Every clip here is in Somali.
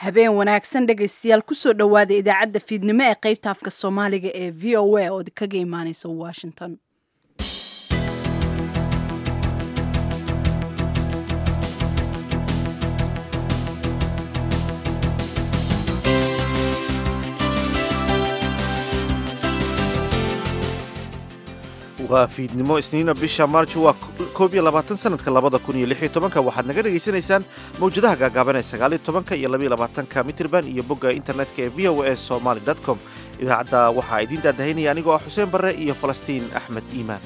habeen wanaagsan dhegaystayaal kusoo dhowaada idaacadda fiidnimo ee qaybta afka soomaaliga ee v o a oo kaga imaaneysa washington waa fiidnimo isniina bisha maarj waa koob iyo labaatan sanadka labada kun iyo lix iyo tobanka waxaad naga dhegaysanaysaan mawjadaha gaagaaban ee sagaaliyo tobanka iyo labaiyo labaatanka mitrban iyo bogga internetka ee v o a somaly com idaacadda waxaa idiin daadahaynaya anigoo ah xuseen barre iyo falastiin axmed iimaan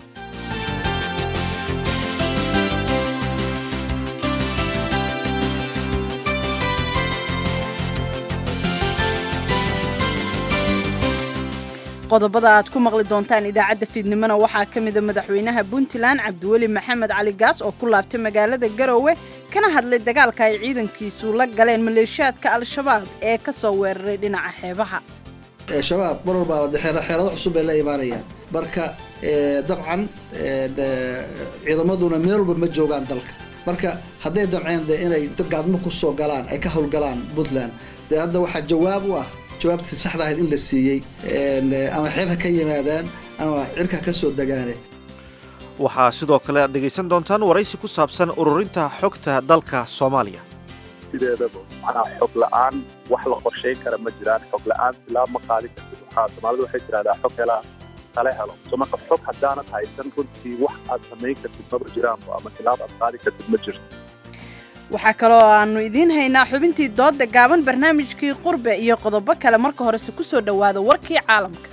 qodobada aad ku maqli doontaan idaacadda fiidnimona waxaa ka mida madaxweynaha puntland cabdiweli maxamed cali gaas oo ku laabtay magaalada garowe kana hadlay dagaalka ay ciidankiisu la galeen maleeshiyaadka al-shabaab ee ka soo weeraray dhinaca xeebaha shabaab mar walbaaba xeerado cusub bay la imaanayaan marka dabcan ciidamaduna meel walba ma joogaan dalka marka hadday damceen de inay gaadmo kusoo galaan ay ka howlgalaan puntland dee hadda waxaa jawaab u ah jawaabtii saxda ahayd in la siiyey ama xeeb ha ka yimaadaan ama cirka ka soo degaane waxaa sidoo kale aad dhegaysan doontaan waraysi ku saabsan ururinta xogta dalka soomaaliya sideedaba macnaha xog la-aan wax la qorshayn kara ma jiraan xog la-aan silaa ma qaadin kartid waxaa soomaalida waxay tiraahdaa xog helaa tale helo so marka xog haddaanad haysan runtii wax aad samayn kartid maba jiraanba ama silaab aad qaadi kartid ma jirto waxaa kaloo aanu idiin haynaa xubintii doodda gaaban barnaamijkii qurbe iyo qodobo kale marka horese ku soo dhowaada warkii caalamka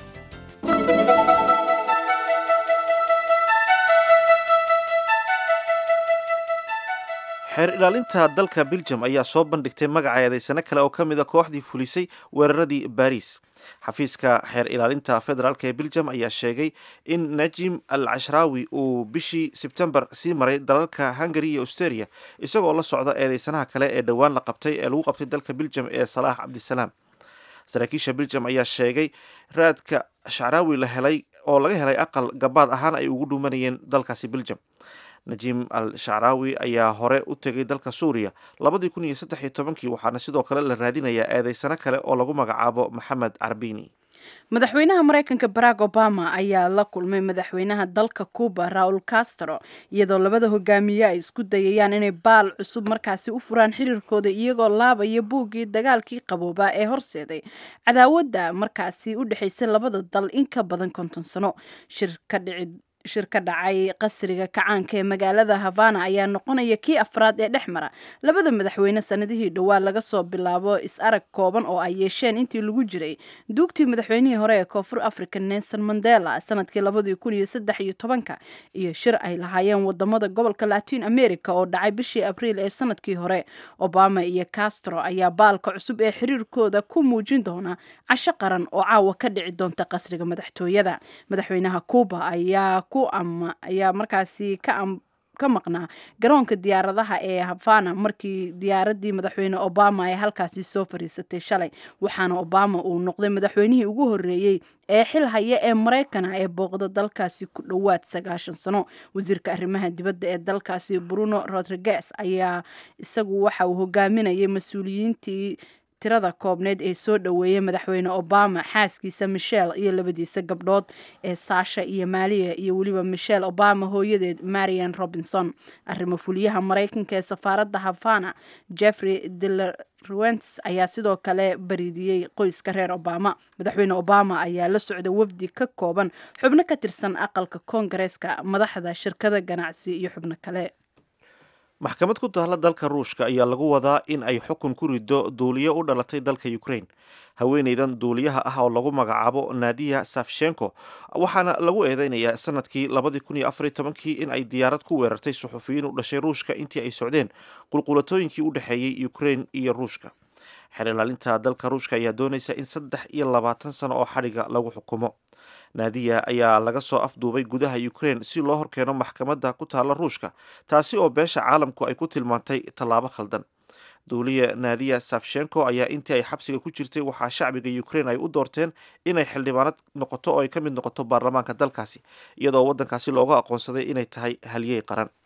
xeer ilaalinta dalka beljum ayaa soo bandhigtay magaca eedaysano kale oo ka mida kooxdii fulisay weeraradii baariis xafiiska xeer ilaalinta federaalk ee beljum ayaa sheegay in najim al cashraawi uu bishii sebtembar sii maray dalalka hungari iyo australia isagoo la socda eedeysanaha kale ee dhowaan la qabtay ee lagu qabtay dalka beljum ee salaax cabdisalaam saraakiisha beljum ayaa sheegay raadka shacraawi la helay oo laga helay aqal gabaad ahaan ay ugu dhuumanayeen dalkaasi beljum najim al shacraawi ayaa hore u tegay dalka suuriya labadii kun iyo saddex iyo tobankii waxaana sidoo kale la raadinayaa eedeysano kale oo lagu magacaabo maxamed carbini madaxweynaha maraykanka barack obama ayaa la kulmay madaxweynaha dalka cuba raul castro iyadoo labada hogaamiye ay isku dayayaan inay baal cusub markaasi u furaan xiriirkooda iyagoo laabaya buuggii dagaalkii qaboobaa ee horseeday cadaawadda markaasi u dhexaysay labada dal in ka badan konton sano shir ka dhici shir ka dhacay qasriga kacaanka ee magaalada havana ayaa noqonaya kii afraad ee dhex mara labada madaxweyne sanadihii dhowaa laga soo bilaabo is-arag kooban oo ay yeesheen intii lagu jiray duugtii madaxweynihii hore ee koonfur africa nelson mandela sanadkii labadii kun iyo saddex iyo tobanka iyo shir ay lahaayeen wadamada gobolka latin america oo dhacay bishii abriil ee sanadkii hore obama iyo castro ayaa baalka cusub ee xiriirkooda ku muujin doona casho qaran oo caawa ka dhici doonta qasriga madaxtooyada madaxweynaha cuba ayaa ayaa markaasi ka maqnaa garoonka diyaaradaha ee havana markii diyaaradii madaxweyne obama ay halkaasi soo fariisatay shalay waxaana obama uu noqday madaxweynihii ugu horeeyey ee xil haya ee maraykana ee booqda dalkaasi ku dhowaad sagaashan sano wasiirka arrimaha dibadda ee dalkaasi bruno rodriguez ayaa isagu waxa uu hogaaminayay mas-uuliyiintii tirada koobneed ee soo dhoweeyay madaxweyne obama xaaskiisa michelle iyo labadiisa gabdhood ee saasha iyo maaliya iyo weliba michelle obama hooyadeed marian robinson arrimo fuliyaha maraykanka ee safaaradda havana jeffrey delarwents ayaa sidoo kale bariidiyey qoyska reer obama madaxweyne obama ayaa la socda wafdi ka kooban xubno ka tirsan aqalka koongareeska madaxda shirkada ganacsi iyo xubno kale maxkamad ku taalla dalka ruushka ayaa lagu wadaa in ay xukun ku rido duuliyo u dhalatay dalka ukraine haweeneydan duuliyaha ah oo lagu magacaabo nadiya safshenko waxaana lagu eedeynayaa sanadkii labadii kun iyo afariy tobankii in ay diyaarad ku weerartay suxufiyiin u dhashay ruushka intii ay socdeen qulqulatooyinkii u dhexeeyey ukraine iyo ruushka xeer ilaalinta dalka ruushka ayaa doonaysa in saddex iyo labaatan sano oo xadhiga lagu xukumo naadiya ayaa laga soo afduubay gudaha ukraine si loo horkeeno maxkamadda ku taalla ruushka taasi oo beesha caalamku ay ku tilmaantay tallaabo khaldan duuliya naadiya safshenko ayaa intii ay xabsiga ku jirtay waxaa shacbiga ukraine ay u doorteen inay xildhibaanad noqoto oo ay ka mid noqoto baarlamaanka dalkaasi iyadoo waddankaasi looga aqoonsaday inay tahay halyey qaran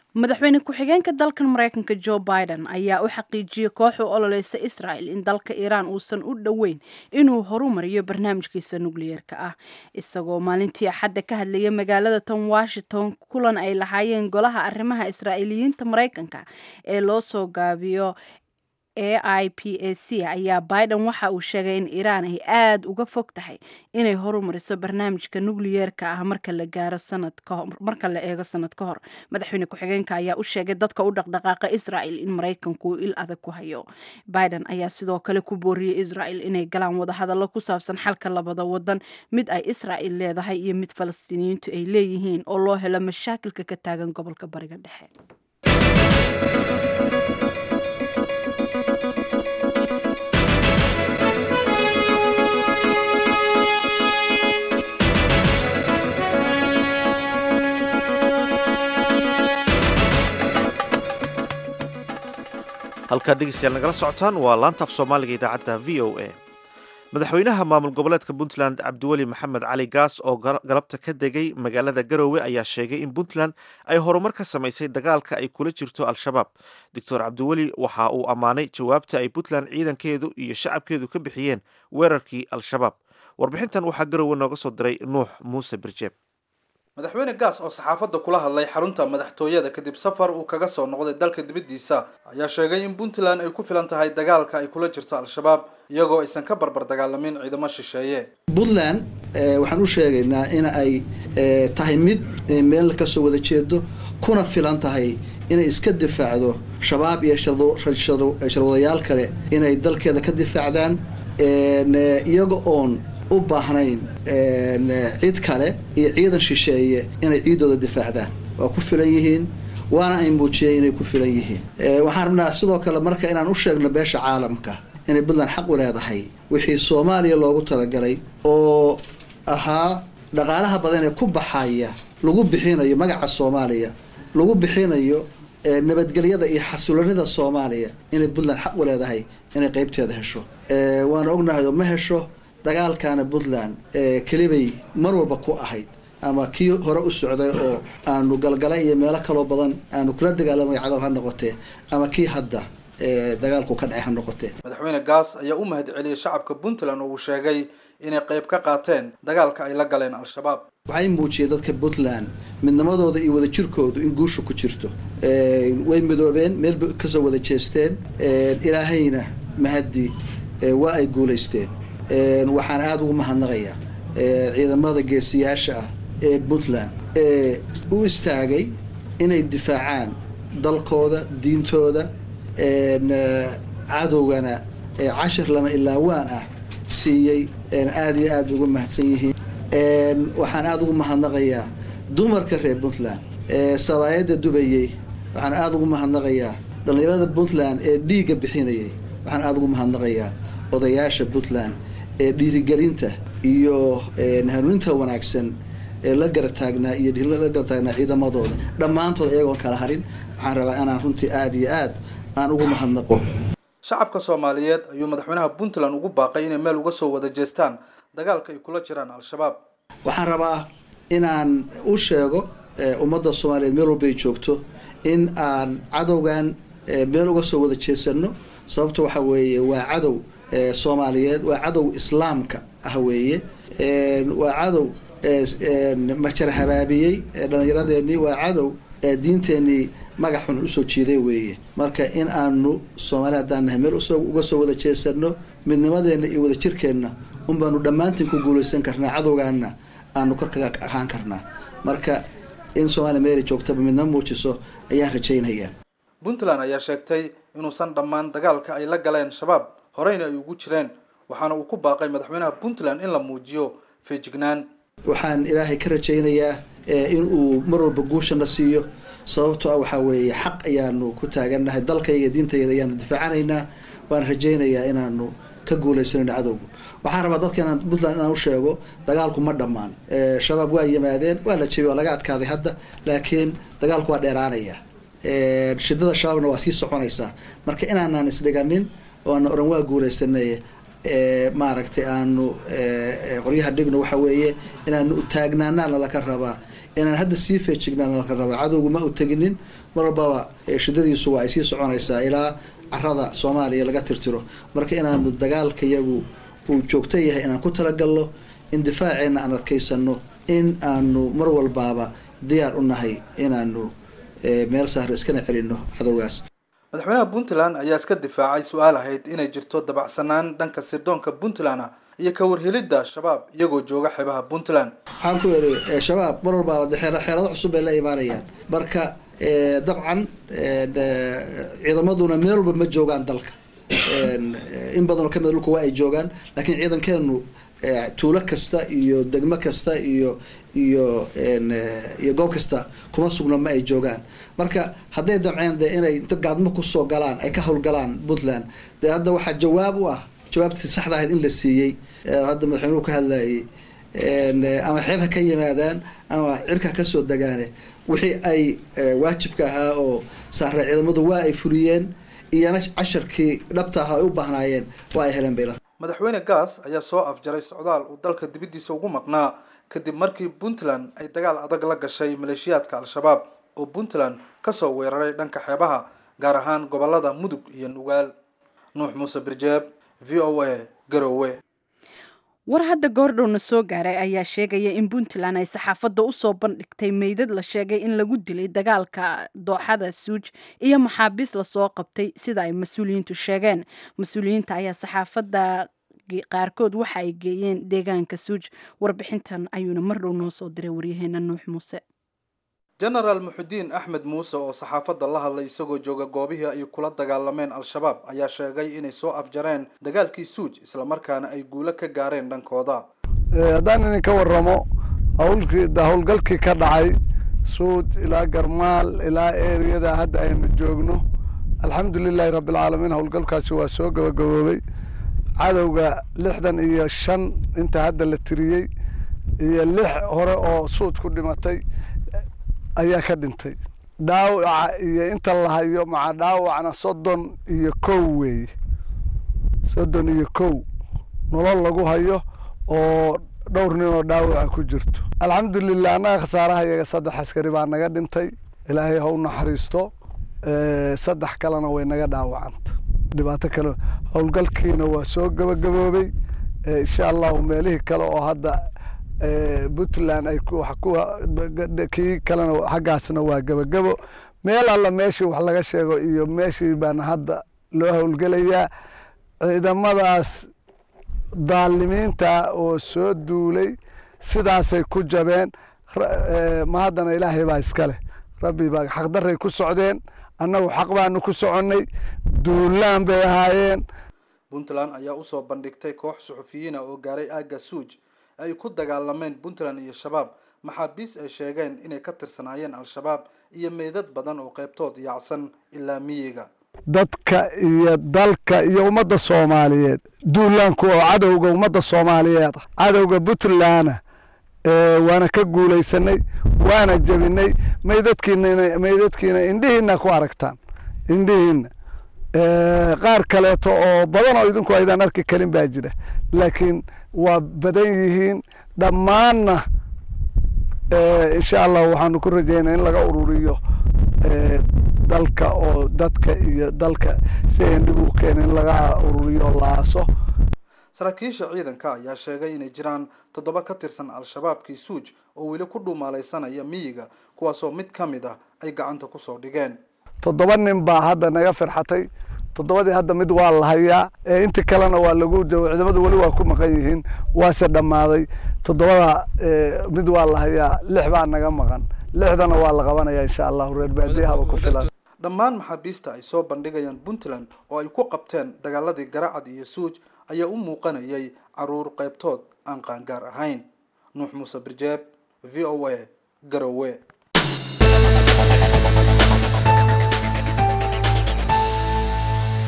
madaxweyne ku-xigeenka dalkan maraykanka joe biden ayaa u xaqiijiyey koox u ololeysa israel in dalka iiraan uusan u dhoweyn inuu horumariyo barnaamijkiisa nukliyeerka ah isagoo maalintii axadda ka hadlayay magaalada tan washington kulan ay lahaayeen golaha arrimaha israa'iiliyiinta maraykanka ee loo soo gaabiyo a i p a c ayaa biden waxa uu sheegay in iiraan ay aada uga fog tahay inay horumariso barnaamijka nukliyeerka ah marka la gaaro sanad kahor marka la eego sanad ka hor madaxweyne ku-xigeenka ayaa u sheegay dadka u dhaqdhaqaaqa israel in maraykanku il adag ku hayo biden ayaa sidoo kale ku booriyey israel inay galaan wadahadallo ku saabsan xalka labada wadan mid ay israel leedahay iyo mid falastiiniyiintu ay leeyihiin oo loo helo mashaakilka ka taagan gobolka bariga dhexe halkaa dhegeystayaal nagala socotaan waa laanta af soomaaliga idaacadda v o a madaxweynaha maamul goboleedka puntland cabdiweli maxamed cali gaas oo galabta ka degay magaalada garoowe ayaa sheegay in puntland ay horumar ka samaysay dagaalka ay kula jirto al-shabaab doctor cabdiweli waxa uu ammaanay jawaabta ay puntland ciidankeedu iyo shacabkeedu ka bixiyeen weerarkii al-shabaab warbixintan waxaa garoowe nooga soo diray nuux muuse birjeeb madaxweyne gaas oo saxaafadda kula hadlay xarunta madaxtooyada kadib safar uu kaga soo noqday dalka dibaddiisa ayaa sheegay in puntland ay ku filan tahay dagaalka ay kula jirto al-shabaab iyagoo aysan ka barbar dagaalamin ciidamo shisheeye puntland waxaan u sheegaynaa in ay tahay mid meel kasoo wada jeedo kuna filan tahay inay iska difaacdo shabaab iyo sharwadayaal kale inay dalkeeda ka difaacdaan iyaga oon u baahnayn cid kale iyo ciidan shisheeye inay ciidooda difaacdaan waa ku filan yihiin waana ay muujiyeen inay ku filan yihiin waxaan rabnaa sidoo kale marka inaan u sheegno beesha caalamka inay puntland xaq u leedahay wixii soomaaliya loogu talagalay oo ahaa dhaqaalaha badan ee ku baxaya lagu bixinayo magaca soomaaliya lagu bixinayo nabadgelyada iyo xasulanida soomaaliya inay puntland xaq u leedahay inay qeybteeda hesho waana ognahay oo ma hesho dagaalkaana puntland kelibay mar walba ku ahayd ama kii hore u socday oo aanu galgala iyo meelo kaloo badan aanu kula dagaalamay cadal ha noqotee ama kii hadda dagaalku ka dhacay ha noqotee madaxweyne gaas ayaa u mahad celiyey shacabka puntland oo uu sheegay inay qayb ka qaateen dagaalka ay la galeen al-shabaab waxay muujiyeen dadka puntland midnimadooda iyo wadajirkoodu in guusha ku jirto way midoobeen meel kasoo wada jeesteen ilaahayna mahaddi waa ay guulaysteen waxaan aada ugu mahadnaqayaa ciidamada geesiyaasha ah ee puntland ee u istaagay inay difaacaan dalkooda diintooda cadowgana cashir lama ilaawaan ah siiyey aada iyo aada ugu mahadsan yihiin waxaan aada ugu mahadnaqayaa dumarka reer puntland ee sabaayadda dubayey waxaan aada ugu mahadnaqayaa dhallinyarada puntland ee dhiigga bixinayay waxaan aada ugu mahadnaqayaa odayaasha puntland ee dhiirigelinta iyo hanuuninta wanaagsan ee la garab taagnaa iyo la garab taagnaa ciidamadooda dhammaantood iyagoon kala harin waxaan rabaa inaan runtii aada iyo aad aan ugu mahadnaqo shacabka soomaaliyeed ayuu madaxweynaha puntland ugu baaqay inay meel uga soo wada jeestaan dagaalka ay kula jiraan al-shabaab waxaan rabaa inaan u sheego ummadda soomaaliyeed meel walbay joogto in aan cadowgan meel uga soo wada jeesano sababta waxa weeye waa cadow soomaaliyeed waa cadow islaamka ah weeye waa cadow majar habaabiyey dhallinyaradeenii waa cadow diinteenii magac xun usoo jiiday weeye marka in aanu soomaali haddaan nahay meel uga soo wada jeesano midnimadeena iyo wadajirkeenna un baanu dhammaantiin ku guulaysan karnaa cadowgaana aanu korkaga ahaan karnaa marka in soomaaliya meeli joogtaba midnimo muujiso ayaan rajaynayaa puntland ayaa sheegtay inuusan dhammaan dagaalka ay la galeen shabaab horeyna ay ugu jireen waxaana uu ku baaqay madaxweynaha puntland in la muujiyo feejignaan waxaan ilaahay ka rajaynayaa in uu mar walba guushana siiyo sababtoo ah waxaa weeye xaq ayaanu ku taagannahay dalkayga diintayda ayaanu difaacanaynaa waan rajaynayaa inaanu ka guuleysanayno cadowga waxaan rabaa dadka inaan puntland inaan u sheego dagaalku ma dhammaan shabaab waa yimaadeen waa la jebiyey waa laga adkaaday hadda laakiin dagaalku waa dheeraanaya shidada shabaabna waa sii soconaysaa marka inaanaan isdhiganin oo aana oran waa guuleysanay maaragtay aanu qoryaha dhigno waxa weeye inaanu taagnaanaana laka rabaa inaan hadda sii feejignaan la raba cadowga ma u teginin mar walbaba shidadiisu waa ay sii soconaysaa ilaa carada soomaaliya laga tirtiro marka inaanu dagaalka yagu uu joogto yahay inaan ku talagalno in difaaceena aan adkaysano in aanu mar walbaaba diyaar u nahay inaanu meel sahra iskana celino cadowgaas madaxweynaha puntland ayaa iska difaacay su-aal ahayd inay jirto dabacsanaan dhanka sirdoonka puntland ah iyo ka warhelidda shabaab iyagoo jooga xeebaha puntland waxaan ku iri shabaab mar walbaaba de xeelado cusub bay la imaanayaan marka dabcan ciidamaduna meel walba ma joogaan dalka in badanoo kamid dhulka waa ay joogaan laakiin ciidankeenu tuulo kasta iyo degmo kasta iyo iyo iyo goob kasta kuma sugna ma ay joogaan marka hadday damceen de inay inta gaadmo kusoo galaan ay ka howlgalaan puntland dee hadda waxaa jawaab u ah jawaabtii saxda ahayd in la siiyey hadda madaxweynuhu ka hadlayay ama xeeb ha ka yimaadaan ama cirka kasoo degaane wixii ay waajibka ahaa oo saare ciidamadu waa ay fuliyeen iyana casharkii dhabta ahaa ay u baahnaayeen waa ay heleen bayla madaxweyne gaas ayaa soo afjaray socdaal uu dalka dibaddiisa ugu maqnaa kadib markii puntland ay dagaal adag la gashay maleeshiyaadka al-shabaab oo puntland kasoo weeraray dhanka xeebaha gaar ahaan gobolada mudug iyo nugaal nuux muuse birjeeb v o a garowe war hadda goordhowna soo gaaray ayaa sheegaya in puntland ay saxaafadda usoo bandhigtay meydad la sheegay in lagu dilay dagaalka dooxada suuj iyo maxaabiis lasoo qabtay sida ay mas-uuliyiintu sheegeen mas-uuliyiinta ayaa saxaafadda qaarkood waxa ay geeyeen deegaanka suuj warbixintan ayuuna mar dhow noo soo diray waryaheena nuux muuse genaraal muxudiin axmed muuse oo saxaafadda la hadlay isagoo jooga goobihii ay kula dagaalameen al-shabaab ayaa sheegay inay soo afjareen dagaalkii suuj islamarkaana ay guulo ka gaareen dhankooda haddaan idinka waramo hawlkii howlgalkii ka dhacay suuj ilaa garmaal ilaa eriyada hadda aynu joogno alxamdu lilaahi rabbialcaalamiin howlgalkaasi waa soo gabagaboobay cadowga lixdan iyo shan inta hadda la tiriyey iyo lix hore oo suud ku dhimatay ayaa ka dhintay dhaawaca iyo inta la hayo maca dhaawacna soddon iyo kow weeye soddon iyo kow nolol lagu hayo oo dhowr nin oo dhaawaca ku jirto alxamdulilah annaga khasaaraha iyaga saddex askari baa naga dhintay ilaahay ha u naxariisto saddex kalena way naga dhaawacanta dhibaato kale howlgalkiina waa soo gabagaboobay insha allahu meelihii kale oo hadda puntland ay kii kalena xaggaasna waa gebagebo meel alla meeshii wax laga sheego iyo meeshii baana hadda loo howlgelayaa ciidamadaas daalimiinta oo soo duulay sidaasay ku jabeen ma haddana ilaahay baa iska leh rabbi baa xaqdarray ku socdeen annagu xaq baanu ku soconnay duulaan bay ahaayeen puntland ayaa usoo bandhigtay koox suxufiyiina oo gaaray aagga suuj ay ku dagaalameen puntland iyo shabaab maxaabiis ay sheegeen inay ka tirsanaayeen al-shabaab iyo meydad badan oo qaybtood yaacsan ilaa miyiga dadka iyo dalka iyo ummadda soomaaliyeed duulaanku oo cadowga ummadda soomaaliyeed ah cadowga puntlandna waana ka guulaysanay waana jebinay meydadkiina meydadkiina indhihiina ku aragtaan indhihiina qaar kaleeto oo badan oo idinku aydaan arki karin baa jira laakiin waa badan yihiin dhammaanna insha allah waxaanu ku rajaynaa in laga ururiyo dalka oo dadka iyo dalka si ayn dhib u keena in laga ururiyo oo la aaso saraakiisha ciidanka ayaa sheegay inay jiraan toddoba ka tirsan al-shabaabkii suuj oo weli ku dhuumaalaysanaya miyiga kuwaasoo mid ka mid ah ay gacanta kusoo dhigeen toddoba nin baa hadda naga firxatay toddobadii hadda mid waa la hayaa intii kalena waa lagu ciidamadu weli waa ku maqan yihiin waase dhammaaday toddobada mid waa la hayaa lix baa naga maqan lixdana waa la qabanaya insha allahu reer baadiyahaba ku filan dhammaan maxaabiista ay soo bandhigayaan puntland oo ay ku qabteen dagaaladii garacad iyo suuj ayaa u muuqanayay caruur qaybtood aan qaangaar ahayn nuux muuse birjeeb v o a garowe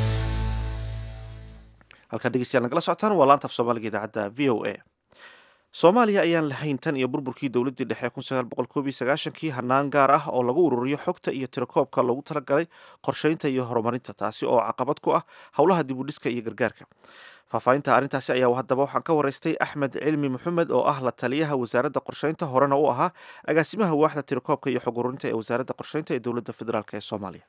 halkaa dhegeystayaal nagala socotaan waa laanta af soomaaliga idaacadda v o a soomaaliya ayaan lahayn tan iyo burburkii dowladdii dhexe kun sagaal boqol koob iyo sagaashankii hanaan gaar ah oo lagu ururiyo xogta iyo tirakoobka loogu talagalay qorshaynta iyo horumarinta taasi oo caqabad ku ah howlaha dibudhiska iyo gargaarka faahfaahinta arrintaasi ayaa haddaba waxaan ka waraystay axmed cilmi maxamed oo ah la taliyaha wasaaradda qorshaynta horena u ahaa agaasimaha waaxda tirakoobka iyo xog ururinta ee wasaaradda qorshaynta ee dowladda federaalk ee soomaaliya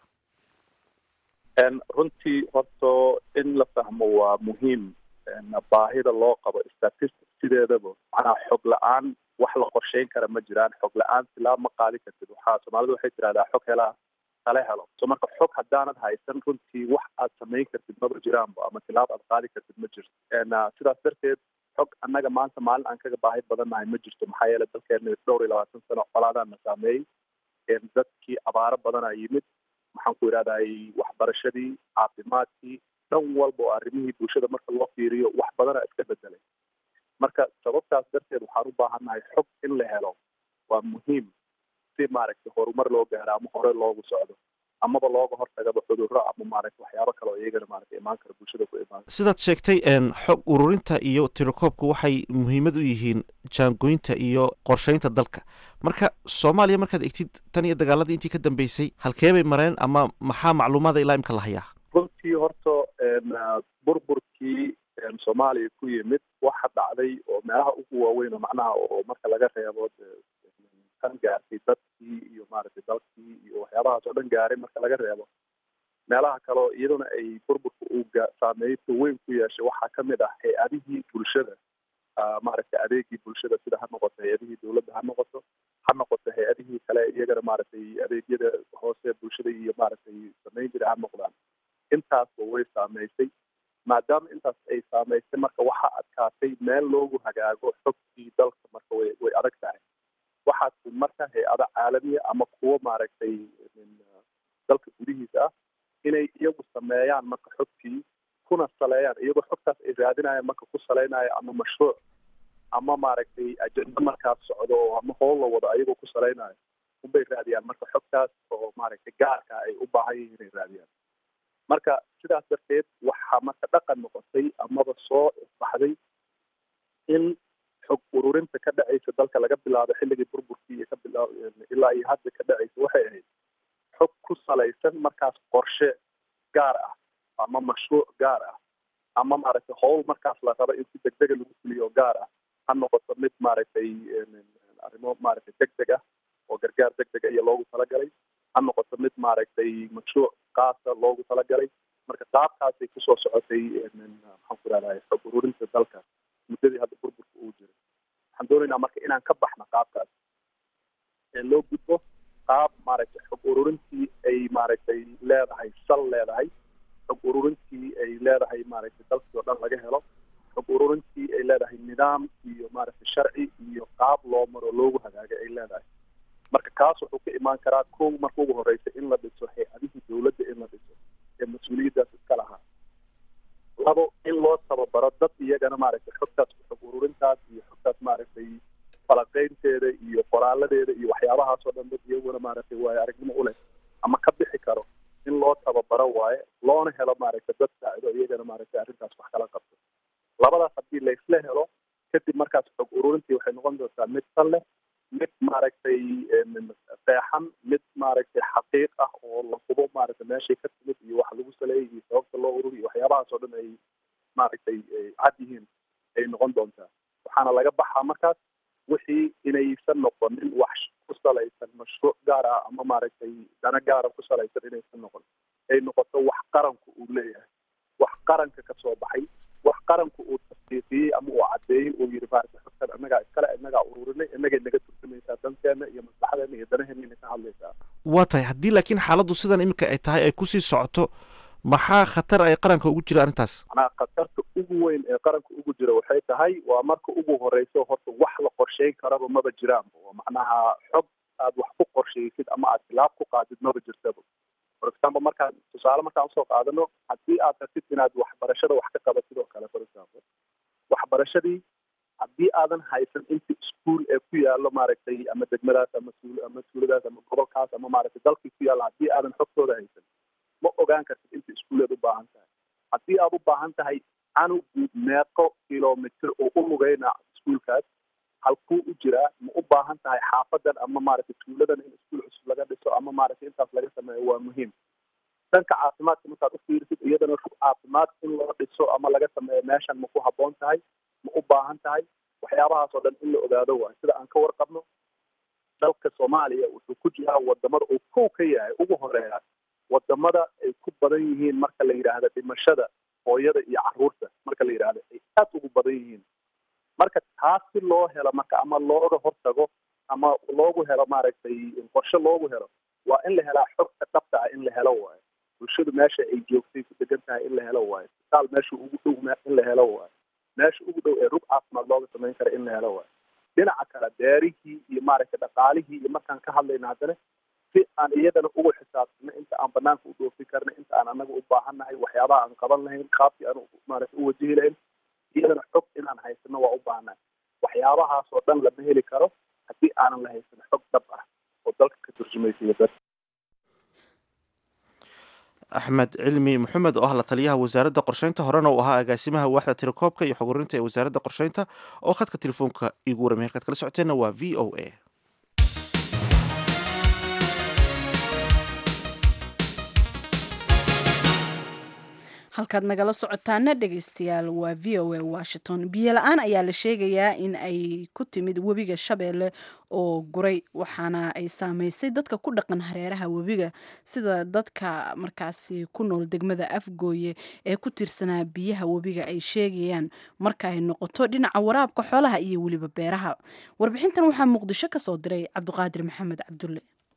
runtii horta in la fahmo waa muhiim baahida loo qabo statistic sideedaba macnaha xog la-aan wax la qorsheyn kara ma jiraan xog la-aan silaa ma qaadi kartid waxaa soomaalida waxay tirahdaa xog helaa tale helo so marka xog haddaanad haysan runtii wax aad samayn kartid maba jiraanba ama tilaab aad qaadi kartid ma jirto sidaas darteed xog annaga maanta maalin aan kaga baahi badannahay ma jirto maxaa yeele dalkeena dhowr iyo labaatan sano colaadaana saameeyey dadkii abaaro badanaa yimid maxaan ku idhahday waxbarashadii caafimaadkii dhan walba oo arrimihii bulshada marka loo fiiriyo wax badana iska bedelay marka sababtaas darteed waxaan u baahannahay xog in la helo waa muhiim si maaragtay horumar loo gaaro ama hore loogu socdo amaba looga hortagaba cudurro ama maaragta waxyaabo kale oo iyagana maaragta imaan kara bulshada ku imaan sidaad sheegtay xog ururinta iyo tirakoobku waxay muhiimad u yihiin jaangoynta iyo qorshaynta dalka marka soomaaliya markaad egtid tan iyo dagaaladii intii ka dambeysay halkee bay mareen ama maxaa macluumaada ilaa imka la hayaa runtii horta burburkii soomaaliya ku yimid waxa dhacday oo meelaha ugu waaweyn oo macnaha oo marka laga reebo kan gaartay dadkii iyo maaragtay dalkii iyo waxyaabahaas oo dhan gaaray marka laga reebo meelaha kaleo iyaduna ay burburka uu saameynta weyn ku yeeshay waxaa ka mid ah hay-adihii bulshada maaragtay adeegii bulshada sida ha noqoto hay-adihii dowladda ha noqoto ha noqoto hay-adihii kale iyagana maaragtay adeegyada hoose bulshada iyo maaragtay samayn jira ha noqdaan intaasba way saameysay maadaama intaas ay saameysay marka waxaa adkaatay meel loogu hagaago xogtii dalka marka way way adag tahay waxaas marka hay-ado caalamiya ama kuwo maaragtay dalka gudihiisa ah inay iyagu sameeyaan marka xogtii kuna saleeyaan iyagoo xogtaas ay raadinayaan marka ku saleynayo ama mashruuc ama maaragtay ajenda markaas socdo oo ama howl la wado ayagoo ku saleynayo unbay raadiyaan marka xogtaas oo maaragtay gaarka ay u baahan yihiin inay raadiyaan marka sidaas darteed waxaa marka dhaqan noqotay amaba soo baxday in xog ururinta ka dhacaysa dalka laga bilaabo xilligii burburkii iyo ka bilaab ilaa iyo hadda ka dhacaysa waxay ahayd xog ku salaysan markaas qorshe gaar ah ama mashruuc gaar ah ama maaragtay howl markaas la rabo in si degdega lagu fuliyo gaar ah ha noqoto mid maaragtay arrimo maaragtay deg deg ah oo gargaar deg dega iyo loogu talagalay ha noqoto mid maaragtay mashruuc qaasa loogu talagalay marka qaabkaasay kusoo socotay maxaan ku rahday xog ururinta dalka muddadii hadda burburka uu jiro waxaan doonaynaa marka inaan ka baxno qaabkaas ee loo gudbo qaab maaragtay xog ururintii ay maaragtay leedahay sal leedahay xog ururintii ay leedahay maaragtay dalkii oo dhan laga helo xog ururintii ay leedahay nidaam iyo maaragtay sharci iyo qaab loo maro loogu hagaagay ay leedahay marka kaas wuxuu ka imaan karaa kow marka ugu horeysa in la dhiso hay-adihii dowladda in la dhiso ee mas-uuliyaddaas iska lahaa labo in loo tababaro dad iyagana maaragtay xogtaas xog ururintaas iyo xogtaas maaragtay falaqeynteeda iyo qoraaladeeda iyo waxyaabahaas oo dhan dad iyaguna maaragtay waayo aragnimo u leh ama ka bixi karo in loo tababaro waaye loona helo maaragtay dad saacido iyagana maaragtay arrintaas wax kala qabto labadaas haddii laysla helo kadib markaas xog ururintii waxay noqon doontaa mid san leh mid maaragtay feexan mid maaragtay xaqiiq ah oo la hubo maaragtay meeshay ka timid iyo wax lagu saleeyay iyo sababta loo ururi iyo waxyaabahaas oo dhan ay maaragtay cad yihiin ay noqon doontaa waxaana laga baxaa markaas wixii inaysan noqonin wax ku salaysan mashruuc gaar ah ama maaragtay dana gaara ku salaysan inaysan noqon ay noqoto wax qaranku uu leeyahay wax qaranka ka soo baxay wax qaranku uu tasdiiqiyey ama uu caddeeyey uu yidhi maaragtay xogtan innagaa iskale innagaa ururinay innagay naga turjumaysaa danteena iyo maslaxadeena iyo danaheena ka hadlaysaa waa tahay haddii laakiin xaaladdu sidan iminka ay tahay ay kusii socoto maxaa khatar ay qaranka ugu jira arrintaas macnaha khatarta ugu weyn ee qaranka ugu jira waxay tahay waa marka ugu horeyso horta wax la qorsheyn karaba maba jiraanba waa macnaha xog aad wax ku qorsheysid ama aad tilaab ku qaadid maba jirtaba for example markaan tusaale markaan usoo qaadano haddii aad rabtid inaad waxbarashada wax ka qabatid oo kale for example waxbarashadii haddii aadan haysan inta iskuol ee ku yaallo maaragtay ama degmadaas ama suul ama suuladaas ama gobolkaas ama maaragtay dalkii ku yaalla haddii aadan xogtooda haysan ma ogaan kartid inta iskuuleed u baahan tahay haddii aad u baahan tahay canugu meeqo kilomitr oo u lugeyna iskuolkaas halkuu u jiraa ma u baahan tahay xaafadan ama maaragtay tuuladan in iskuul cusub laga dhiso ama maaragtay intaas laga sameeyo waa muhiim dhanka caafimaadka markaad u fiirisid iyadana rug caafimaad in loo dhiso ama laga sameeyo meeshan ma ku habboon tahay ma u baahan tahay waxyaabahaas oo dhan in la ogaado waayo sida aan ka warqabno dalka soomaaliya wuxuu ku jiraa wadamada uu kow ka yahay ugu horeeya wadamada ay ku badan yihiin marka la yidhaahdo dhimashada hooyada iyo caruurta marka la yidhaahdo ay aad ugu badan yihiin marka taas si loo helo marka ama looga hortago ama loogu helo maaragtay qorshe loogu helo waa in la helaa xogta dhabta ah in la helo waayo bulshadu meesha ay joogtay ku degan tahay in la helo waayo isbitaal meesha ugu dhow in la helo waayo meesha ugu dhow ee rug caafimaad looga samayn kara in la helo waayo dhinaca kale beerihii iyo maaragtay dhaqaalihii iyo markaan ka hadlayna haddana si aan iyadana ugu xisaabtano inta aan banaanka u dhoofin karna inta aan anaga u baahannahay waxyaabaha aan qaban lahayn qaabkii aan maaragtay u wajihi lahayn iyadana xog inaan haysano waa u baahannahay waxyaabahaas oo dhan lama heli karo haddii aanan la haysan xog dhab ah oo dalka ka turjumaysa iyo dadka axmed cilmi maxamed oo ah la taliyaha wasaaradda qorsheynta horena uu ahaa agaasimaha waaxda tirakoobka iyo xogurinta ee wasaaradda qorsheynta oo khadka telefoonka igu waramay halkaad kala socoteenna waa v o a halkaad nagala socotaana dhegeystayaal waa v o a washington biyo la-aan ayaa la sheegayaa in ay ku timid webiga shabeelle oo guray waxaana ay saameysay dadka ku dhaqan hareeraha webiga sida dadka markaasi ku nool degmada afgooye ee ku tirsanaa biyaha webiga ay sheegayaan marka ay noqoto dhinaca waraabka xoolaha iyo weliba beeraha warbixintan waxaa muqdisho kasoo diray cabdiqaadir maxamed cabdulle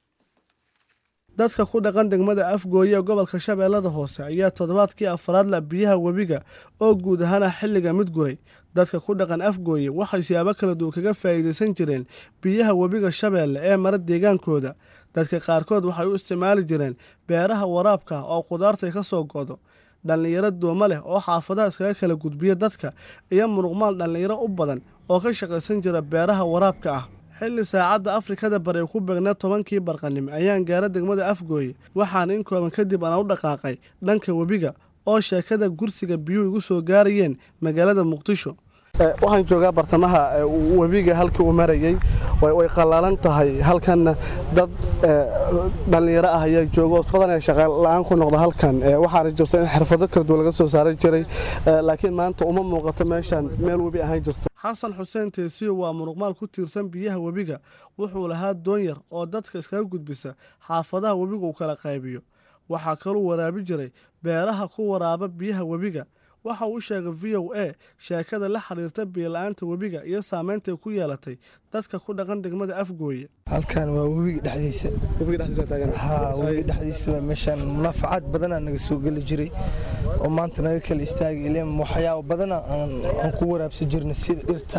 dadka ku dhaqan degmada afgooye ee gobolka shabeellada hoose ayaa toddobaadkii afraad la biyaha webiga oo guud ahaana xilliga mid guray dadka ku dhaqan afgooye waxay siyaabo kala duwan kaga faa'iidaysan jireen biyaha webiga shabeelle ee mara deegaankooda dadka qaarkood waxay u isticmaali jireen beeraha waraabka oo qudaartay ka soo go'do dhallinyaro dooma leh oo xaafadaha iskaga kala gudbiya dadka iyo muruqmaal dhallinyaro u badan oo ka shaqaysan jira beeraha waraabka ah xilli saacadda afrikada bari ay ku beegnaa tobankii barqanimo ayaan gaara degmada afgooye waxaana in kooban kadib aan u dhaqaaqay dhanka webiga oo sheekada gursiga biyuhu igu soo gaarayeen magaalada muqdisho waxaan joogaa bartamaha webiga halkii uu marayey way qallaalan tahay halkanna dad dhallinyaro ah ayaa jooga oo badanee shaqala-aan ku noqda halkan waxaana jirta in xirfado kala duwan laga soo saaran jiray laakiin maanta uma muuqato meeshaan meel webi ahaan jirta xasan xuseen teesiyo waa muruqmaal ku tiirsan biyaha webiga wuxuu lahaa doon yar oo dadka iskaga gudbisa xaafadaha webiga uu kala qaybiyo waxaa kaluu waraabi jiray beeraha ku waraaba biyaha webiga waxa uu sheegay v o a sheekada la xiriirta biyola-aanta webiga iyo saamaynta ay ku yeelatay dadka ku dhaqan degmada afgooye halkan waa webiga dhexdiisa ha webiga dhexdiisa waa meeshaan munaafacaad badanaa naga soo geli jiray oo maanta naga kala istaagay ileen waxyaabo badana aan ku waraabsan jirnay sida dhirta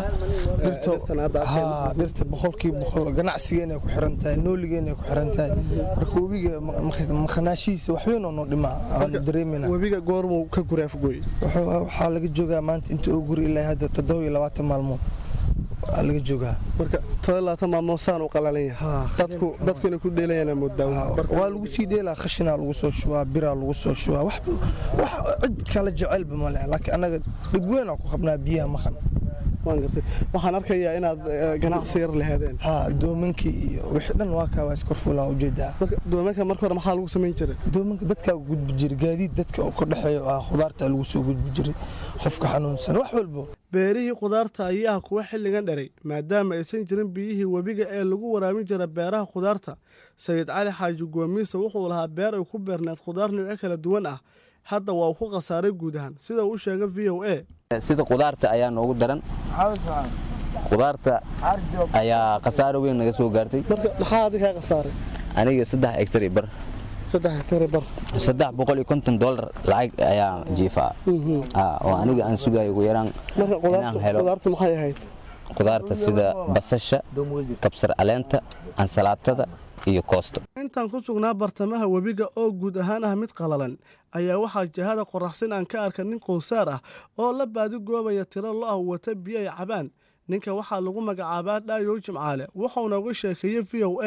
ha dhirta boqolkii boqol ganacsigeena ku xiran tahay nooligeena ku xiran tahay marka webiga makhanaashihiisa waxweynoo noo dhimaa aanu dareemina webiga goormuu ka guray afgooye waxaa laga joogaa maanta inta uu guri ilaa hadda toddoba iyo labaatan maalmood laga joogaa marka todoba labaatan maalmood saan u qalalan yahay dadku dadku inay ku dheelayaan moodaa waa lagu sii dheelaa khashinaa lagu soo shubaa biraa lagu soo shubaa wax wax cid kala jecelba ma leh laakiin annaga dhib weyn aan ku qabnaa biyaha maqan waan gartay waxaan arkayaa inaad ganacsi yar lahaadeen ha doomankii iyo wixii dhan waa kaa waa iskorfuulaa ujeedaa doomanka marka hore maxaa lagu samayn jiray doomanka dadkaa gudbi jiray gaadiid dadka oo ka dhexeeyo ah khudaarta lagu soo gudbi jiray qofka xanuunsan wax walbo beerihii khudaarta ayaa kuwa xilligan dheray maadaama aysan jirin biyihii webiga ee lagu waraabin jira beeraha khudaarta sayid cali xaaji goomiisa wuxuu lahaa beer ay ku beerneed khudaar nooco kala duwan ah hadda waa uu ku khasaaray guud ahaan sida uu sheegay v o a sida khudaarta ayaa noogu daran khudaarta ayaa khasaaro weyn naga soo gaartay maxaa adi kaa khasaaray aniga saddex hektar iyo bar saddex hektar bar saddex boqol iyo konton dollar lacag ayaa jiifaa oo aniga aan sugayo ugu yaraan inaan helo khudaarta maxay ahayd khudaarta sida basasha kabsar caleenta ansalaatada iyo koosto intaan ku sugnaa bartamaha webiga oo guud ahaan ah mid qalalan ayaa waxaa jihada qoraxsin aan ka arka nin qowsaar ah oo la baadi goobaya tiro lo ah wata biyo ay cabaan ninka waxaa lagu magacaabaa dhaayow jimcaale wuxuuna uga sheekeeyey v o a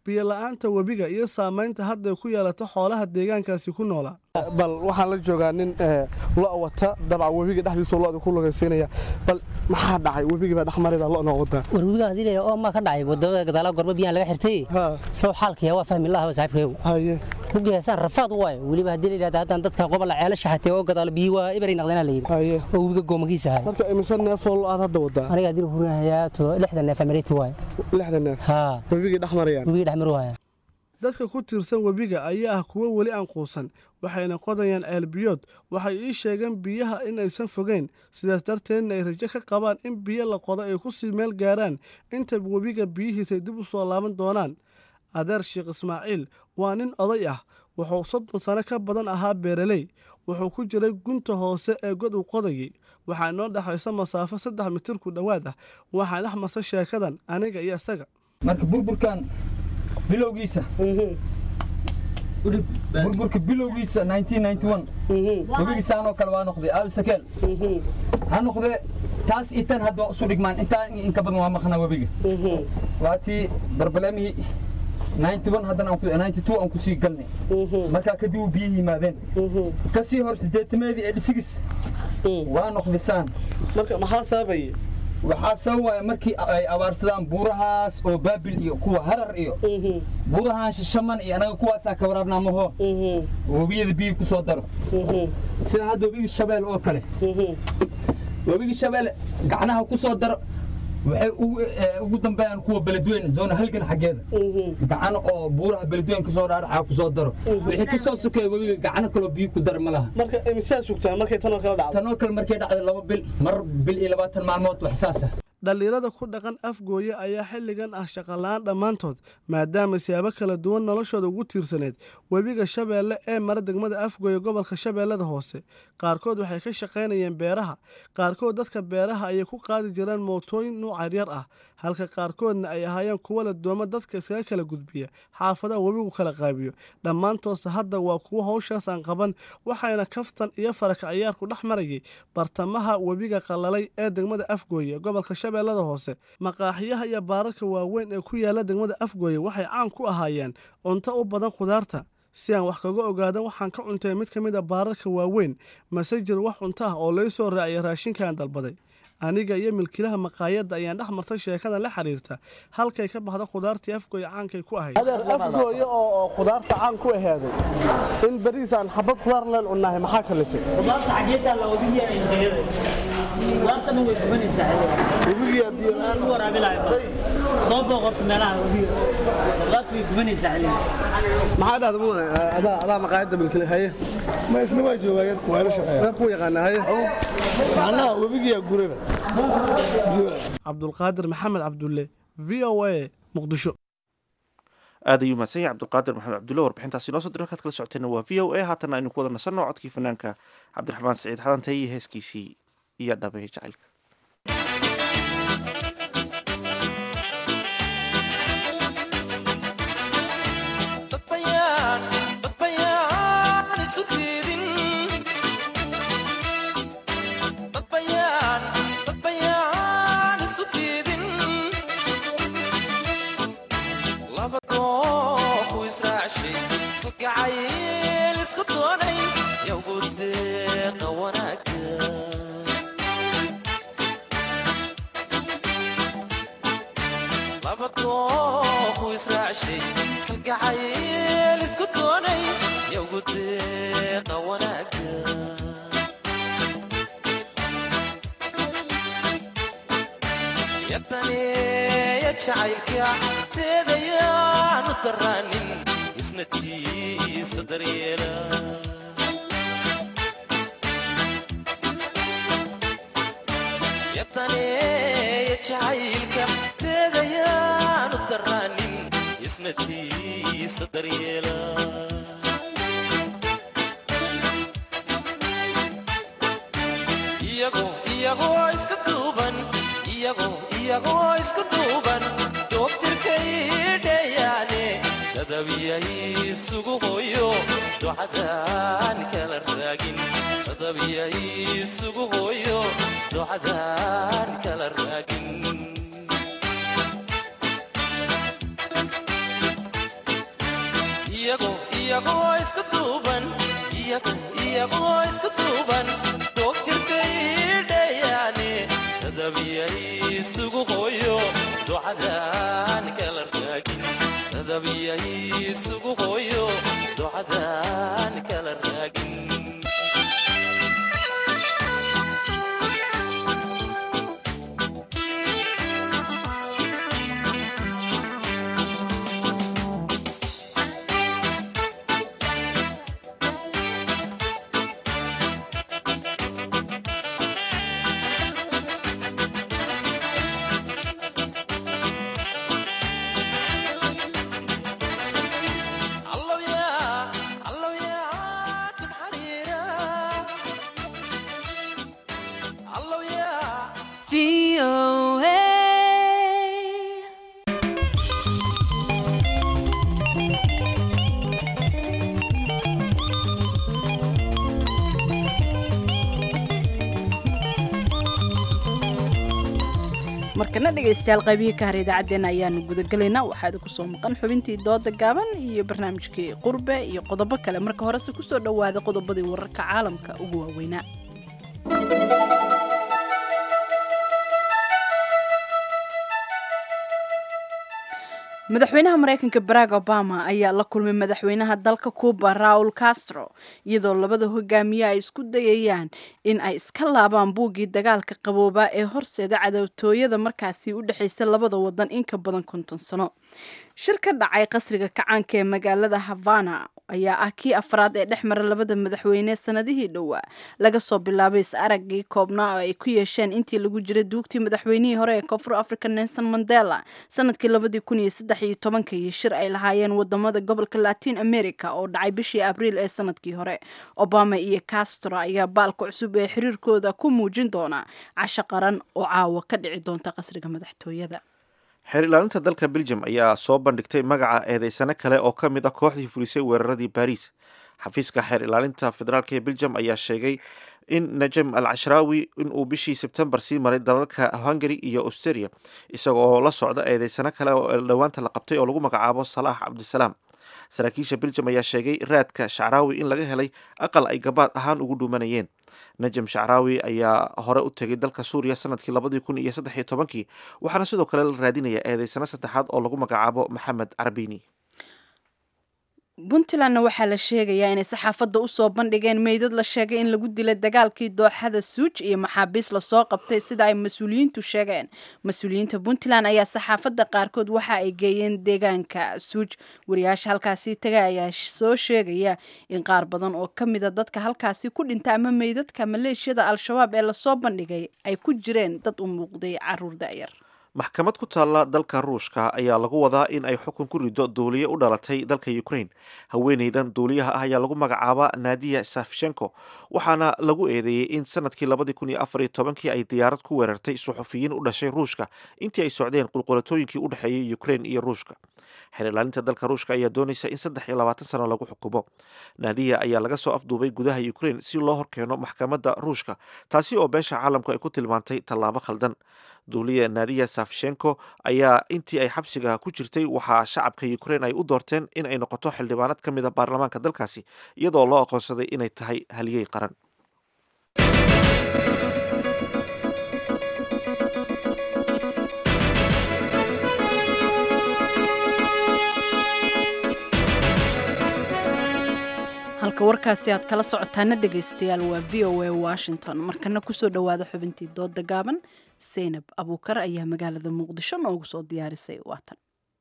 biyola-aanta webiga iyo saamaynta hadday ku yeelato xoolaha deegaankaasi ku noolaa bal waxaan la joogaa nin lo wata dabca webiga dhexdiisa loda ku lugaysiinaya bal maxaa dhacay webigii baa dhexmarida lo noo wadaa war webiga hadii leeyahay oo ma ka dhacay wadada gadaala gorba biyaha laga xirtay saw xaalkaya waa fahmi lahaa saaxiibkeegu haye kugeesaan rafaad waaye weliba haddii la yidhahda haddaan dadka qobola ceelo shaxatay oo gadaala biyi waa ibaray naqdeenaa la yidhi haye oo webiga goomakiisa ahay marka imise neefoo lo aad hadda wadaa aniga haddii hurinahayaa todoba lixdan neef amareti waaye lixdan neef haa webigii dhexmarayaan webigii dhexmari waaya dadka ku tiirsan webiga ayaa ah kuwo weli aan quusan waxayna qodayaan ceelbiyood waxay ii sheegeen biyaha in aysan fogeyn sidaas darteedna ay rajo ka qabaan in biyo la qodo ay ku sii meel gaaraan inta webiga biyihiisay dib u soo laaban doonaan adeer sheekh ismaaciil waa nin oday ah wuxuu soddon sano ka badan ahaa beeraley wuxuu ku jiray gunta hoose ee god uu qodayay waxaa inoo dhexaysa masaafo saddex mitir ku dhowaad ah waxaa dhex marta sheekadan aniga iyo isaga marka burburkan bilowgiisa burburka bilowgiisa webigiisaanoo kale waa noqday aalsakeel ha noqdee taas itan hadda waa isu dhigmaan intaa inka badan waa maqnaa webiga waa tii barbaleemihii haddana aan kusii galnay markaa kadib uu biyihii yimaadeen kasii hor sideetameedii ee dhisigis waa noqdisaan marka maxaa sababaya waxaa sababaya markii ay abaarsadaan buurahaas oo baabil iyo kuwa harar iyo buurahaan shishaman iyo anaga kuwaasaa ka waraabnaa maho webiyada biyi ku soo daro sida hadda webigi shabeel oo kale webigi shabeel gacnaha ku soo daro waxay ugu dambeeyaan kuwa beledweyne zoona halgan xaggeeda gacan oo buuraha beledweyne kasoo dhaadhacaa kusoo daro wixii kasoo sokeeya webiga gacano kaloo biyo ku dara ma laha marka imisaa sugtaa markay tanoo kale dhacdo tanoo kale markay dhacday laba bil mar bil iyo labaatan maalmood wax saas ah dhallinyarada ku dhaqan afgooye ayaa xilligan ah shaqola'aan dhammaantood maadaama siyaabo kala duwan noloshooda ugu tiirsaneed webiga shabeelle ee mara degmada afgooye gobolka shabeellada hoose qaarkood waxay ka shaqaynayeen beeraha qaarkood dadka beeraha ayay ku qaadi jireen mootooyin nuuc yaryar ah halka qaarkoodna ay ahaayeen kuwo la doomo dadka iskaga kala gudbiya xaafadaha webigu kala qaabiyo dhammaantoodse hadda waa kuwo howshaas aan qaban waxayna kaftan iyo faraka ciyaarku dhex marayay bartamaha webiga qalalay ee degmada afgooye gobolka shabeellada hoose maqaaxiyaha iyo baararka waaweyn ee ku yaala degmada afgooye waxay caan ku ahaayeen cunto u badan khudaarta si aan wax kaga ogaadan waxaan ka cuntay mid ka mid a baararka waaweyn mase jir wax cunto ah oo lay soo raaciyay raashinkaan dalbaday aniga iyo milkiilaha maqaayadda ayaan dhex martay sheekadan la xiriirta halkay ka baxda khudaartii afgooye caankay ku ahayd adeer afgooye oo khudaarta caan ku aheeday in beriisaan xabad khudaar leen cunnahay maxaa kalifay khudaarta xageetaa la wadigiya injayada khudaartana way gubanaysaa webigiya biyo lagu waraabilahay soo booqorta meelaha webiga khudaarta way gubanaysaa xiliga maxaa dhahda mudane adaa adaa maqaayadda milkile haye ma isna waa joogaa yarku waa la shaqeeya ku yaqaana haye macnaha webigiya guraba cabdulqaadir maxamed cabdulle v o a muqdisho aad ayuu mahadsan yahay cabdulqaadir maxamed cabdulle warbixintaasi noo soo diray halkaad kala socoteenna waa v o a haatana aynu ku wada nasanno codkii fanaanka cabdiraxmaan saciid xadantay iyo heeskiisii iyo dhabeeye jacaylka iyagoo isku duuban iyagoo isku duuban doogtirkay dhayaane dadabiyay isugu hooyo ducadaan kala raagin dadabiyay isugu hooyo ducadaan kala raagin markana dhegaystayaal qaybihii ka har idaacaddeenna ayaanu gudagelaynaa waxaa idinku soo maqan xubintii dooda gaaban iyo barnaamijkii qurbe iyo qodobo kale marka horese kusoo dhowaada qodobadii wararka caalamka ugu waaweynaa madaxweynaha mareykanka barack obama ayaa la kulmay madaxweynaha dalka cuba raul castro iyadoo labada hogaamiye ay isku dayayaan in ay iska laabaan buuggii dagaalka qaboobaa ee horseeda cadowtooyada markaasi u dhexaysa labada wadan in ka badan konton sano shir ka dhacay qasriga kacaanka ee magaalada havana ayaa ah kii afraad ee dhex mara labada madaxweyne sanadihii dhowaa laga soo bilaabay is araggii koobnaa oo ay ku yeesheen intii lagu jiray duugtii madaxweynihii hore ee koonfur africa nelson mandela sanadkii labadii kun iyo saddex iyo tobankii shir ay lahaayeen wadamada gobolka latin america oo dhacay bishii abriil ee sanadkii hore obama iyo castro ayaa baalka cusub ee xiriirkooda ku muujin doona casho qaran oo caawa ka dhici doonta qasriga madaxtooyada xeer ilaalinta dalka belgium ayaa soo bandhigtay magaca eedeysano kale oo ka mid ah kooxdii fulisay weeraradii baris xafiiska xeer ilaalinta federaalk ee belgium ayaa sheegay in najem al cashraawi inuu bishii sebtembar sii maray dalalka hungary iyo australia isaga oo la socda eedeysano kale oo dhowaanta la qabtay oo lagu magacaabo salaax cabdisalaam saraakiisha belgium ayaa sheegay raadka shacraawi in laga helay aqal ay gabaad ahaan ugu dhuumanayeen najem shacraawi ayaa hore u tegay dalka suuriya sanadkii labadii kun iyo saddex iyo tobankii waxaana sidoo kale la raadinaya eedeysano saddexaad oo lagu magacaabo maxamed carbini puntlandna waxaa la sheegayaa inay saxaafadda usoo bandhigeen meydad la sheegay in lagu dilay dagaalkii dooxada suuj iyo maxaabiis lasoo qabtay sida ay mas-uuliyiintu sheegeen mas-uuliyiinta puntland ayaa saxaafadda qaarkood waxa ay geeyeen deegaanka suuj wariyaasha halkaasi taga ayaa soo sheegaya in qaar badan oo ka mida dadka halkaasi ku dhinta ama meydadka maleeshiyada al-shabaab ee lasoo bandhigay ay ku jireen dad u muuqday caruur da'yar maxkamad ku taalla dalka ruushka ayaa lagu wadaa in ay xukun ku rido duuliye u dhalatay dalka ukraine haweeneydan duuliyaha ah ayaa lagu magacaaba naadiya safshenko waxaana lagu eedeeyey in sanadkii labadii kun iyo afar iyo tobankii ay diyaarad ku weerartay suxufiyiin u dhashay ruushka intii ay socdeen qulqulatooyinkii u dhexeeyey ukraine iyo ruushka xeer ilaalinta dalka ruushka ayaa doonaysa in saddex iyo labaatan sano lagu xukumo naadiya ayaa laga soo afduubay gudaha ukraine si loo horkeeno maxkamadda ruushka taasi oo beesha caalamku ay ku tilmaantay tallaabo khaldan duuliya naadiya safshenko ayaa intii ay xabsiga ku jirtay waxaa shacabka ukraine ay u doorteen in ay noqoto xildhibaanad ka mid a baarlamaanka dalkaasi iyadoo loo aqoonsaday inay tahay haliyey qaran halka warkaasi aad kala socotaana dhegaystayaal waa v o a washington markana kusoo dhowaada xubintii dooda gaaban seynab abuukar ayaa magaalada muqdisho noogu soo diyaarisay waatan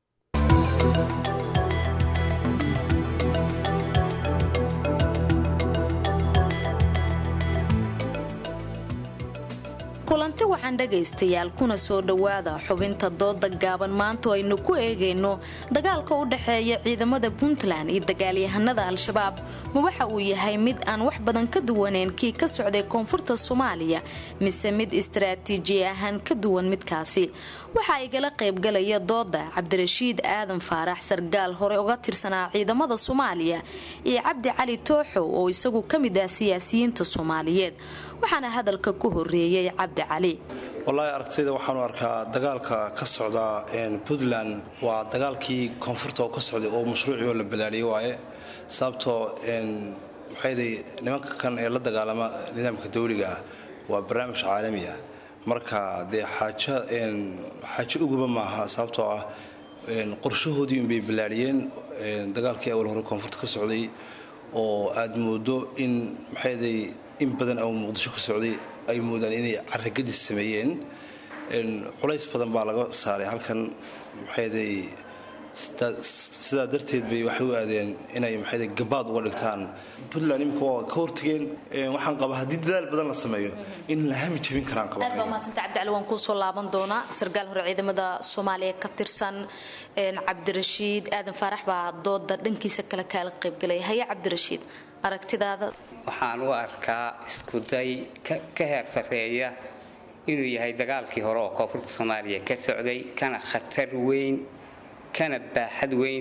kulanti waxaan dhegaystayaal kuna soo dhowaada xubinta dooda gaaban maanta oo aynu ku eegayno dagaalka u dhexeeya ciidamada puntland iyo dagaalyahanada al-shabaab ma waxa uu yahay mid aan wax badan ka duwaneyn kii ka socday koonfurta soomaaliya mise mid istaraatiiji ahaan ka duwan midkaasi waxaa igala qaybgalaya dooda cabdirashiid aadan faarax sargaal hore uga tirsanaa ciidamada soomaaliya iyo cabdi cali tooxow oo isagu ka mid ah siyaasiyiinta soomaaliyeed waxaana hadalka ku horeeyey cabdi cali wallaahi aragtayda waxaanu arkaa dagaalka ka socda puntland waa dagaalkii koonfurta oo ka socday oo mashruucii oo la balaariyey waaye sababtoo maxayday nimanka kan ee la dagaalama nidaamka dawliga ah waa barnaamij caalami ah marka dee xaajo xaajo uguba maaha sababtoo ah qorshahoodii unbay ballaadhiyeen dagaalkii awal hore koonfurta ka socday oo aad moodo in maxayday in badan oo muqdisho ka socday ay moodaan inay caragadis sameeyeen culays badan baa laga saaray halkan maxayday sidaa darteed bay waxay u aadeen inay maxayday gabaad uga dhigtaan puntland imika waa ka hortageen waxaan qabaa haddii dadaal badan la sameeyo in la hami jabin karaan aad baa mahadsanta cabdicali waan kuusoo laaban doonaa sarkaal hore ciidamada soomaaliya ka tirsan cabdirashiid aadan faarax baa dooda dhankiisa kale kaala qaybgalaya haya cabdirashiid aragtidaada waxaan u arkaa iskuday ka heer sarreeya inuu yahay dagaalkii hore oo koonfurta soomaaliya ka socday kana khatar weyn kana baaxad weyn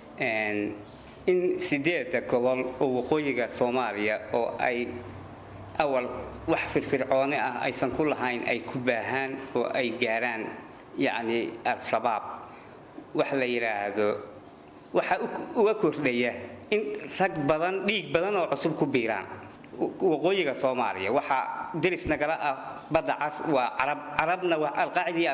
in sideeda gobol oo waqooyiga soomaaliya oo ay awal wax firfircooni ah aysan ku lahayn ay ku baahaan oo ay gaaraan yacni al-shabaab wax la yidhaahdo waxaa uga kordhaya in rag badan dhiig badan oo cusub ku biiraan waqooyiga soomaaliya waxaa deris nagala ah badda cas waa carab carabna waa alqaacida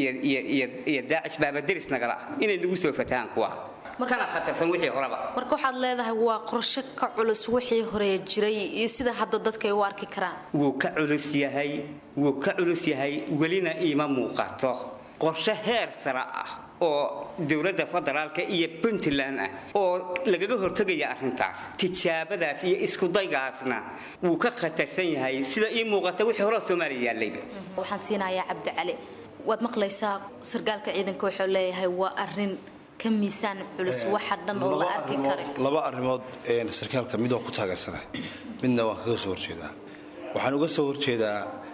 iyo daacish baaba deris nagala ah inay nagu soo fatahaan kuwa kana khatarsan wixii horeba marka waxaad leedahay waa qorshe ka culus wixii hore jiray iyo sida hadda dadka ay u arki karaan wuu ka culus yahay wuu ka culus yahay welina iima muuqato qorshe heer sare ah oo dowladda federaalka iyo puntland ah oo lagaga hortegaya arrintaas tijaabadaas iyo iskudaygaasna wuu ka khatarsan yahay sida ii muuqata wixii hore soomaaliya yaallayba waxaan siinayaa cabdicali waad maqlaysaa sarkaalka ciidanka wuxuu leeyahay waa arrin ka miisaan culus waxa dhan oo la arki kara laba arrimood sarkaalka mid waan ku taageersanahay midna waan kaga soo horjeedaa waxaan uga soo horjeedaa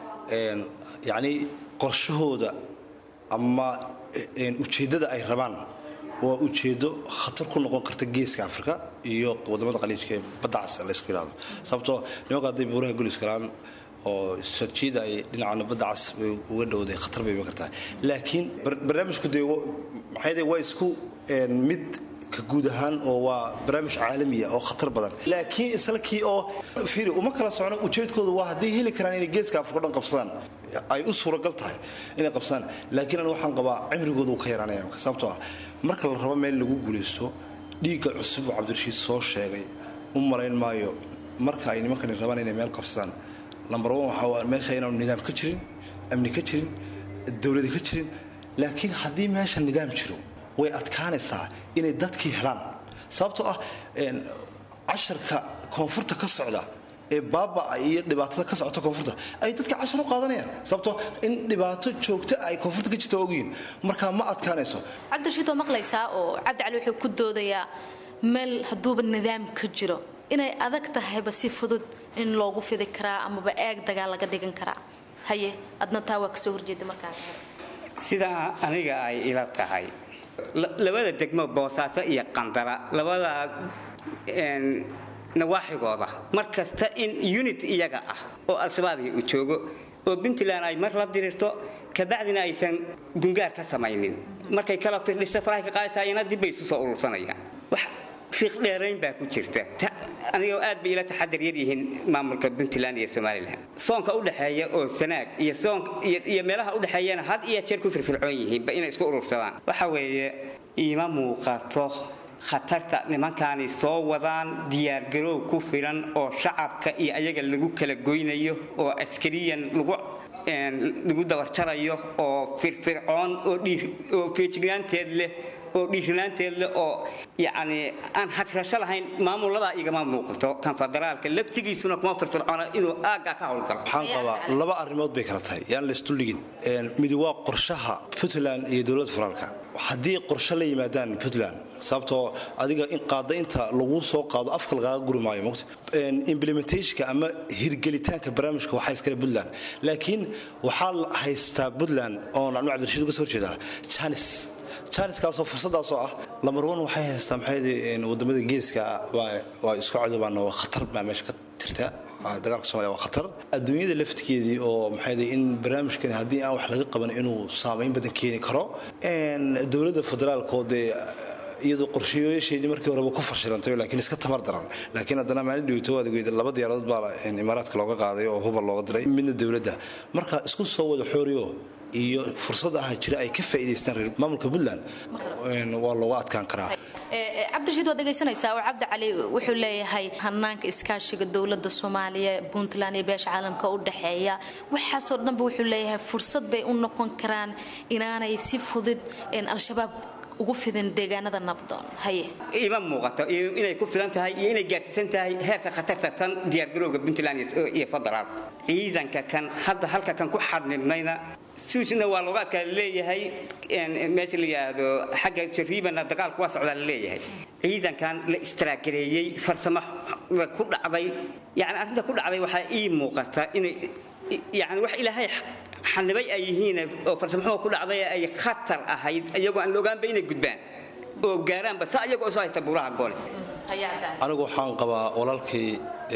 yacni qorshahooda ama ujeeddada ay rabaan waa ujeeddo khatar ku noqon karta geeska afrika iyo wadamada qaliijka ee badda cas laysku yidhahdo sababtoo nimanka hadday buuraha golis galaan oo strateejiyada ay dhinacana badda cas bay uga dhowday khatar bay iman kartaa laakiin barnaamijku dee maxay waa isku mid ka guud ahaan oo waa barnaamij caalamiya oo khatar badan laakiin isla kii oo fiiri uma kala socno ujeedkoodu waa hadday heli karaan inay geeska afrika dhan qabsadaan ay u suuragal tahay inay qabsadaan laakiin an waxaan qabaa cimrigooda uu ka yaraanaya marka sababtoo ah marka la rabo meel lagu guulaysto dhiigga cusub oo cabdirashiid soo sheegay u marayn maayo marka ay nimankani rabaan inay meel qabsadaan lambar one waxaa meesha inaanu nidaam ka jirin amni ka jirin dowladi ka jirin laakiin haddii meesha nidaam jiro way adkaanaysaa inay dadkii helaan sababtoo ah casharka koonfurta ka socda ee baabaa iyo dhibaatada ka socota koonfurta ay dadka cashar u qaadanayaan sababtoo in dhibaato joogta ay koonfurta ka jirta ogyihin markaa ma adkaanayso cabdirashiid waa maqlaysaa oo cabdicali wuxuu ku doodayaa meel hadduuba nidaam ka jiro inay adag tahayba si fudud in loogu fidi karaa amaba eeg dagaal laga dhigan karaa haye adna taa waa kasoo horjeeda markaa sidaa aniga ay ila tahay labada degmo boosaaso iyo qandara labada nawaaxigooda mar kasta in unit iyaga ah oo al-shabaabia uu joogo oo puntland ay mar la diriirto kabacdina aysan gungaar ka samaynin markay kala firdhiso farahay ka qaadaysaayana dib bay isu soo urursanayaan wax fiiq dheerayn baa ku jirta aniga aad bay ila taxadar yar yihiin maamulka puntland iyo somalilan soonka u dhexeeya oo sanaag iyo soon iyo meelaha u dhexeeyana had iyo jeer ku firfircoon yihiinba inay isku urursadaan waxa weeye iima muuqato khatarta nimankaani soo wadaan diyaargaroow ku filan oo shacabka iyo ayaga lagu kala goynayo oo askariyan lagu lagu dabarjarayo oo firfircoon oo feejignaanteed leh oo dhiirinaanteed leh oo yacni aan hagrasho lahayn maamuladaa igama muuqato kan federaalka laftigiisuna kuma firfircoona inuu aaggaa ka howlgalo waxaan qabaa laba arrimood bay kala tahay yaan laysdulligin midi waa qorshaha puntland iyo dowladda federaalka haddii qorshe la yimaadaan puntland sababtoo adiga in qaada inta lagu soo qaado afka lagaaga guri maayo mota implementationka ama hirgelitaanka barnaamijka waxaa iskale puntland laakiin waxaa haystaa puntland oo nacnu cabdirashiid uga soo horjeedaa janis janiskaasoo fursadaasoo ah lamarwan waxay haystaa maxay wadamada geeska waa isku cadobaan waa khatar baa meesha ka jirta dagaalka somalia waa khatar adduunyada laftigeedii oo maxay in barnaamijkani haddii aan wax laga qaban inuu saamayn badan keeni karo dowladda federaalka oo dee iyadoo qorshayaasheedii markii horeba ku fashilantay laakiin iska tamar daran laakiin haddana maalin dhowto waad ogeyd laba diyaaradood baa imaaraadka looga qaaday oo hubal looga diray midna dowladda marka isku soo wada xooriyo iyo fursad ah jira ay ka faa'iidaystaan reer maamulka puntland waa looga adkaan karaa cabdirashiid waad dhegaysanaysaa oo cabdi cali wuxuu leeyahay hanaanka iskaashiga dowladda soomaaliya puntland iyo beesha caalamka u dhexeeya waxaasoo dhanba wuxuu leeyahay fursad bay u noqon karaan inaanay si fudud al-shabaab ugu fidin deegaanada nabdoon haye ima muuqato inay ku filan tahay iyo inay gaarsiisan tahay heerka khatarta tan diyaargarowga puntland iyo federaal ciidanka kan hadda halka kan ku xadnidnayna suusna waa looga adkaa leeyahay meesha la yidhaahdo xagga jariibana dagaalku waa socdaa la leeyahay ciidankan la istraagareeyey farsamo ku dhacday yani arrinta ku dhacday waxaa ii muuqata inay yani wax ilaahay xanibay ay yihiin oo farsamaxuma ku dhacday ay khatar ahayd iyagoo aan la ogaanba inay gudbaan oo gaaraanba saa iyagoo soo haysta buuraha goolis anigu waxaan qabaa walaalkii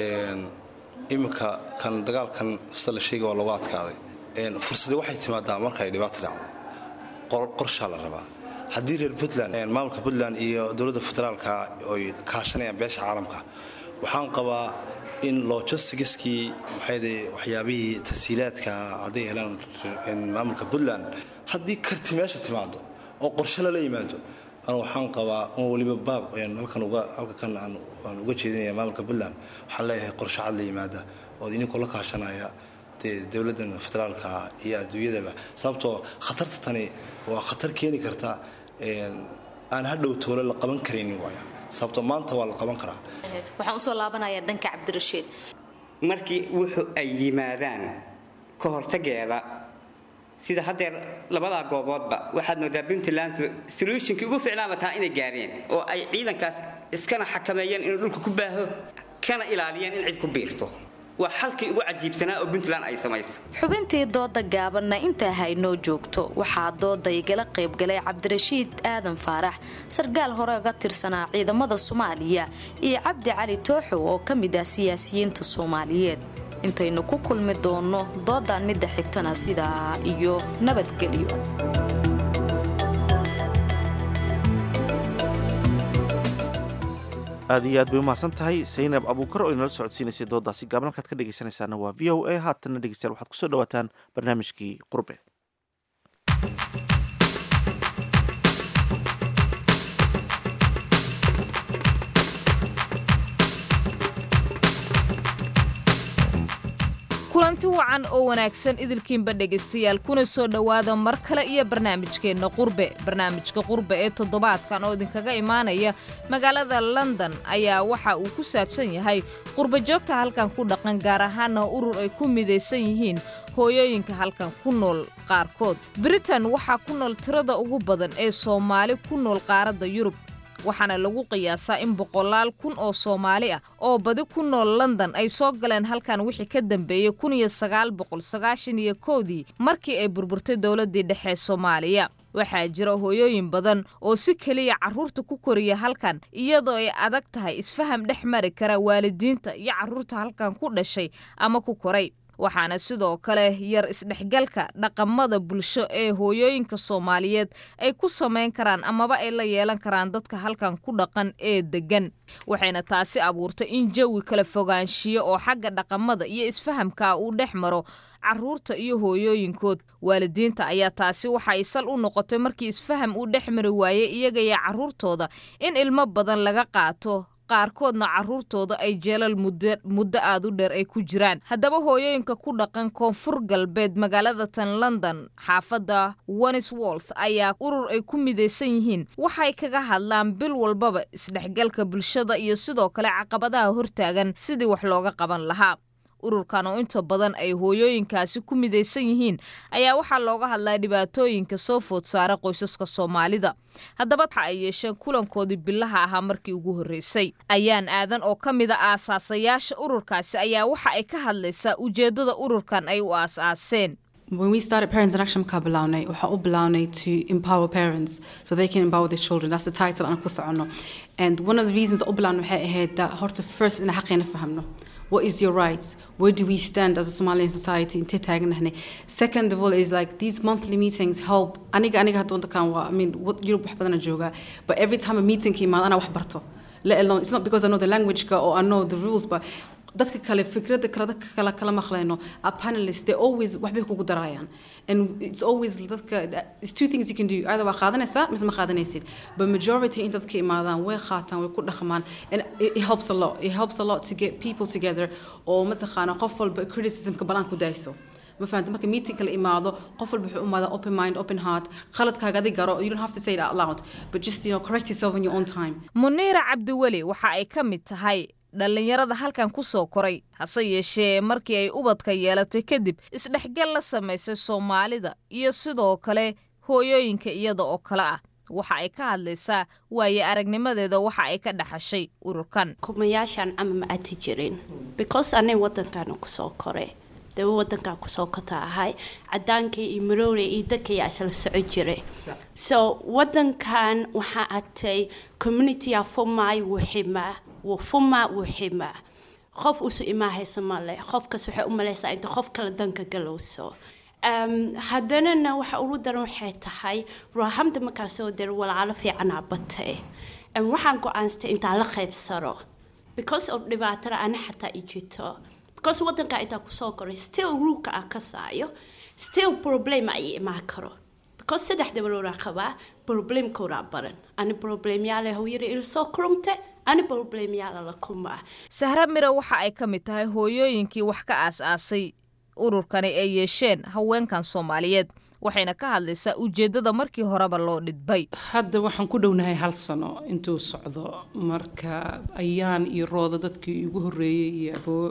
iminka kan dagaalkan sida la sheegay waa looga adkaaday fursadii waxay timaadaa marka ay dhibaato dhacdo qorshaa la rabaa haddii reer puntland maamulka puntland iyo dowladda federaalka oy kaashanayaan beesha caalamka waxaan qabaa in logistiskii maxayde waxyaabihii tasiilaadka hadday helaan maamulka puntland haddii karti meesha timaado oo qorshe lala yimaado anu waxaan qabaa un weliba baab halkan halkan aan uga jeedinaya maamulka puntland waxaan leeyahay qorshe cad la yimaada oo idinkoo la kaashanaya dee dowladdan federaalka iyo adduunyadaba sababtoo khatarta tani waa khatar keeni karta aan hadhow toole la qaban karaynin waaya sababtoo maanta waa la qaban karaa waxaan usoo laabanayaa dhanka cabdirashiid markii wuxuu ay yimaadaan ka hortageeda sida haddeer labadaa gooboodba waxaad moodaa puntland solutionkii ugu ficnaaba taa inay gaareen oo ay ciidankaas iskana xakameeyeen inuu dhulka ku baaho kana ilaaliyeen in cid ku biirto waa xalkii ugu cajiibsanaa oo puntland ay samayso xubintii dooda gaabanna intaa haynoo joogto waxaa dooda igala qaybgalay cabdirashiid aadan faarax sarkaal hore ga tirsanaa ciidamada soomaaliya iyo cabdi cali tooxo oo ka mid ah siyaasiyiinta soomaaliyeed intaynu ku kulmi doonno doodan midda xigtana sidaa iyo nabadgelyo aad iyo aad bay umahadsan tahay saynab abuukar oo inala socodsiinaysay doodaasi gaaban halkaad ka dhegaysanaysaana waa v o a haatanna dhegeystayaal waxaad kusoo dhawaataan barnaamijkii qurbe kulanti wacan oo wanaagsan idilkiinba dhegaystayaal kuna soo dhowaada mar kale iyo barnaamijkeenna qurbe barnaamijka qurbe ee toddobaadkan oo idinkaga imaanaya magaalada london ayaa waxa uu ku saabsan yahay qurbe joogta halkan ku dhaqan gaar ahaana urur ay ku midaysan yihiin hooyooyinka halkan ku nool qaarkood britain waxaa ku nool tirada ugu badan ee soomaali ku nool qaaradda yurub waxaana lagu qiyaasaa in boqolaal kun oo soomaali ah oo badi ku nool london ay soo galeen halkan wixii ka dambeeyey kun iyo sagaal boqol sagaashan iyo kowdii markii ay burburtay dowladdii dhexe soomaaliya waxaa jira hooyooyin badan oo si keliya carruurta ku koriya halkan iyadoo ay adag tahay isfaham dhex mari kara waalidiinta iyo carruurta halkan ku dhashay ama ku koray waxaana sidoo kale yar isdhexgalka dhaqamada bulsho ee hooyooyinka soomaaliyeed ay ku samayn karaan amaba ay la yeelan karaan dadka halkan ku dhaqan ee deggan waxayna taasi abuurtay in jawi kala fogaanshiyo oo xagga dhaqamada iyo isfahamka uu dhex maro carruurta iyo hooyooyinkood waalidiinta ayaa taasi waxa ay sal u noqotay markii isfaham uu dhex mari waayey iyagaiyo carruurtooda in ilmo badan laga qaato qaarkoodna carruurtooda ay jeelal muddo aad u dheer ay ku jiraan haddaba hooyooyinka ku dhaqan koonfur galbeed magaalada tan london xaafadda wenisworth ayaa urur ay ku midaysan yihiin waxay kaga hadlaan bil walbaba isdhexgalka bulshada iyo sidoo kale caqabadaha hortaagan sidii wax looga qaban lahaa ururkan oo inta badan ay hooyooyinkaasi ku midaysan yihiin ayaa waxaa looga hadlaa dhibaatooyinka soo food saara qoysaska soomaalida haddaba waxa ay yeesheen kulankoodii bilaha ahaa markii ugu horreysay ayaan aadan oo ka mid a aasaasayaasha ururkaasi ayaa waxa ay ka hadlaysaa ujeeddada ururkan ay u aas-aaseen when we started Parents in Action ka bilownay waxaa u bilownay to empower parents so they can empower their children that's the title aan ku socono and one of the reasons u bilownay waxay ahayd that horta first ina xaqeena fahamno what is your rights where do we stand as a Somalian society intee taaganahnay second of all is like these monthly meetings help aniga aniga hadda wadankan waa I mean what- Europe wax badana joogaa but every time a meeting ka imaado anaa wax barto let alone it's not because I know the language ka or I know the rules but dadka kale fikrada kale dadka kale kala maqlayno a panelist they always waxbay kugu darayaan and it's always dadka it's two things you can do either waa qaadanaysaa mise ma qaadanaysid but majority in dadka imaadaan way qaataan way ku dhaqmaan and it, it helps a lot it helps a lot to get people together oo mataqaana qof walba criticismka balaan ku dayso ma fahamta marka meeting kala imaado qof walba wuxuu imaada open mind open heart khaladkaaga adi garo you don't have to say it out loud but just you know correct yourself in your own time muniira cabdiweli waxa ay ka mid tahay dhallinyarada halkan ku soo koray hase yeeshee markii ay ubadka yeelatay kadib isdhexgal la samaysay soomaalida iyo sidoo kale hooyooyinka iyada oo kale ah waxa ay ka hadlaysaa waaye aragnimadeeda waxa ay ka dhaxashay ururkan kumayaashaan ama ma ati jirin because anay wadankaana kusoo koray dee wadankaa kusoo kota ahay cadaankii iyo maroore iyo dadkayaa isla soco jiray so wadankan waxaa atay communitya fumaay wuu ximaa wuu fumaa wuu ximaa qof usu imaahaysa male qofkas waxay u malaysaa inta qof kale danka galowso Um, haddanana waxa ugu daran waxay tahay ruuxamda markaa soo dira walaalo fiicanaa batay Um, waxaan go-aanstay intaan la qaybsano because of dhibaatada ana xataa i jirto because wadanka intaa kusoo koray still ruulka aan ka saayo still problem ay imaan karo because saddex dabalooraa qabaa problemkoodaa baran ani problemyaale hooyada ila soo kurumte ani problemyaala la kumaa sahra mira waxa ay ka mid tahay hooyooyinkii wax ka aas-aasay ururkani ay yeesheen haweenkan soomaaliyeed waxayna ka hadlaysaa ujeeddada markii horeba loo dhidbay hadda waxaan ku dhownahay hal sano intuu socdo marka ayaan iyo roodo dadkii igu horreeyey iyo aboo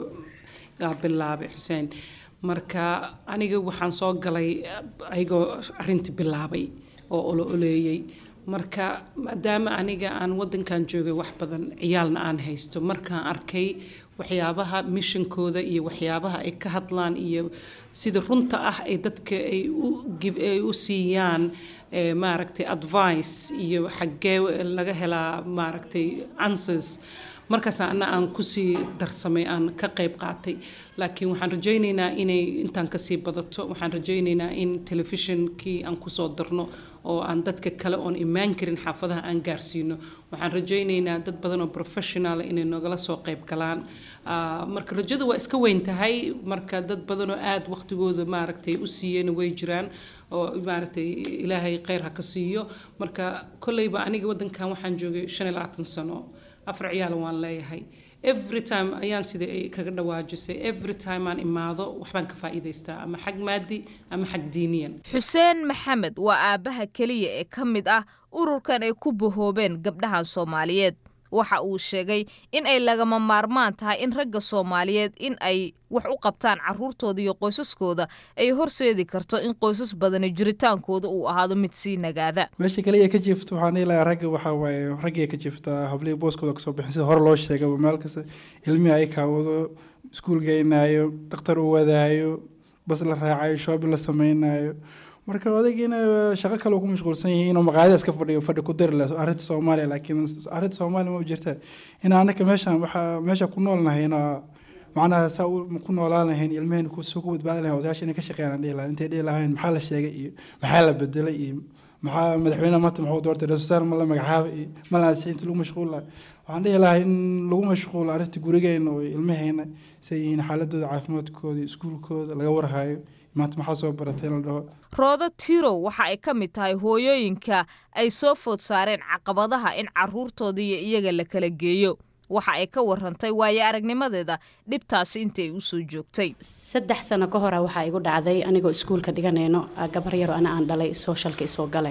aa bilaabay xuseen marka aniga waxaan soo galay ayagoo arrintii bilaabay oo olo oleeyey marka maadaama aniga aan wadankan joogay wax badan ciyaalna aan haysto markaan arkay waxyaabaha mishankooda iyo waxyaabaha ay ka hadlaan iyo sida runta ah ay dadka ay u give- ay u siiyaan eh, maaragtay advice iyo xaggee laga helaa maaragtay answers markaas ana aan kusii darsamay aan ka qayb qaatay laakiin waxaan rajaynaynaa inay intaan kasii badato waxaan rajaynaynaa in telefishinkii aan kusoo darno oo aan dadka kale oon imaan karin xaafadaha aan gaarsiino waxaan rajaynaynaa dad badan oo professional inay nogala soo qayb galaan Ah, marka rajadu waa iska weyn tahay marka dad badan oo aada waqtigooda maaragtay u siiyeen way jiraan oo maaragtay ilaahay kheyr ha ka siiyo marka kolleyba aniga wadankan waxaan joogay shan iyo labaatan sano afar ciyaal waan leeyahay every time ayaan sida ay kaga dhawaajisay every time aan imaado waxbaan ka faa'iidaystaa ama xag maadi ama xag diiniyan xuseen maxamed waa aabbaha keliya ee ka mid ah ururkan ay ku bahoobeen gabdhahan soomaaliyeed waxa uu sheegay in ay lagama maarmaan tahay in ragga soomaaliyeed in ay wax u qabtaan caruurtooda iyo qoysaskooda ay horseedi karto in qoysas badani jiritaankooda uu ahaado mid sii nagaada meesha kaliya ka jiifto waxaan dhihi lahaa ragga waxaa waaye raggay ka jiiftaa hablihii booskooda kasoo bixin sida hore loo sheegay meel kasta ilmihii ay kaawado iskuul geynaayo dhakhtar u wadaayo bas la raacayo shoobin la samaynayo marka odagiina shaqo kale uu ku mashquulsan yahay inuu maqaayada iska fadhiyo fadhi ku dari laha arrinta soomaaliya laakiin arrinta soomaaliya ma jirta in anaka meeshaan waxaa meesha ku noolnahay inaa macnaha saa u ku noolaan lahayn ilmaheen kusoo ku badbaadi lahayn odayaasha inay ka shaqeeyaan dhihi lahayn intay dhihi lahayn maxaa la sheegay iyo maxaa la bedelay iyo maxaa madaxweynaha maanta muxuu doortay ra-iisul ma la magacaabay iyo ma la ansixinta lagu mashquul lahay waxaan dhihi lahaa in lagu mashquulo arrinta gurigeena oo ilmaheena say yihiin xaaladooda caafimaadkooda iyo iskuulkooda laga warhayo maanta maxaa soo baratay in la dhaho roodo tirow waxa ay ka mid tahay hooyooyinka ay soo food saareen caqabadaha in caruurtooda iyo iyaga la kala geeyo waxa ay ka warantay waayo aragnimadeeda dhibtaasi intii ay usoo joogtay saddex sano ka hora waxaa igu dhacday anigoo iskuulka dhiganayno gabar yaro ana aan dhalay sooshalka isoo gale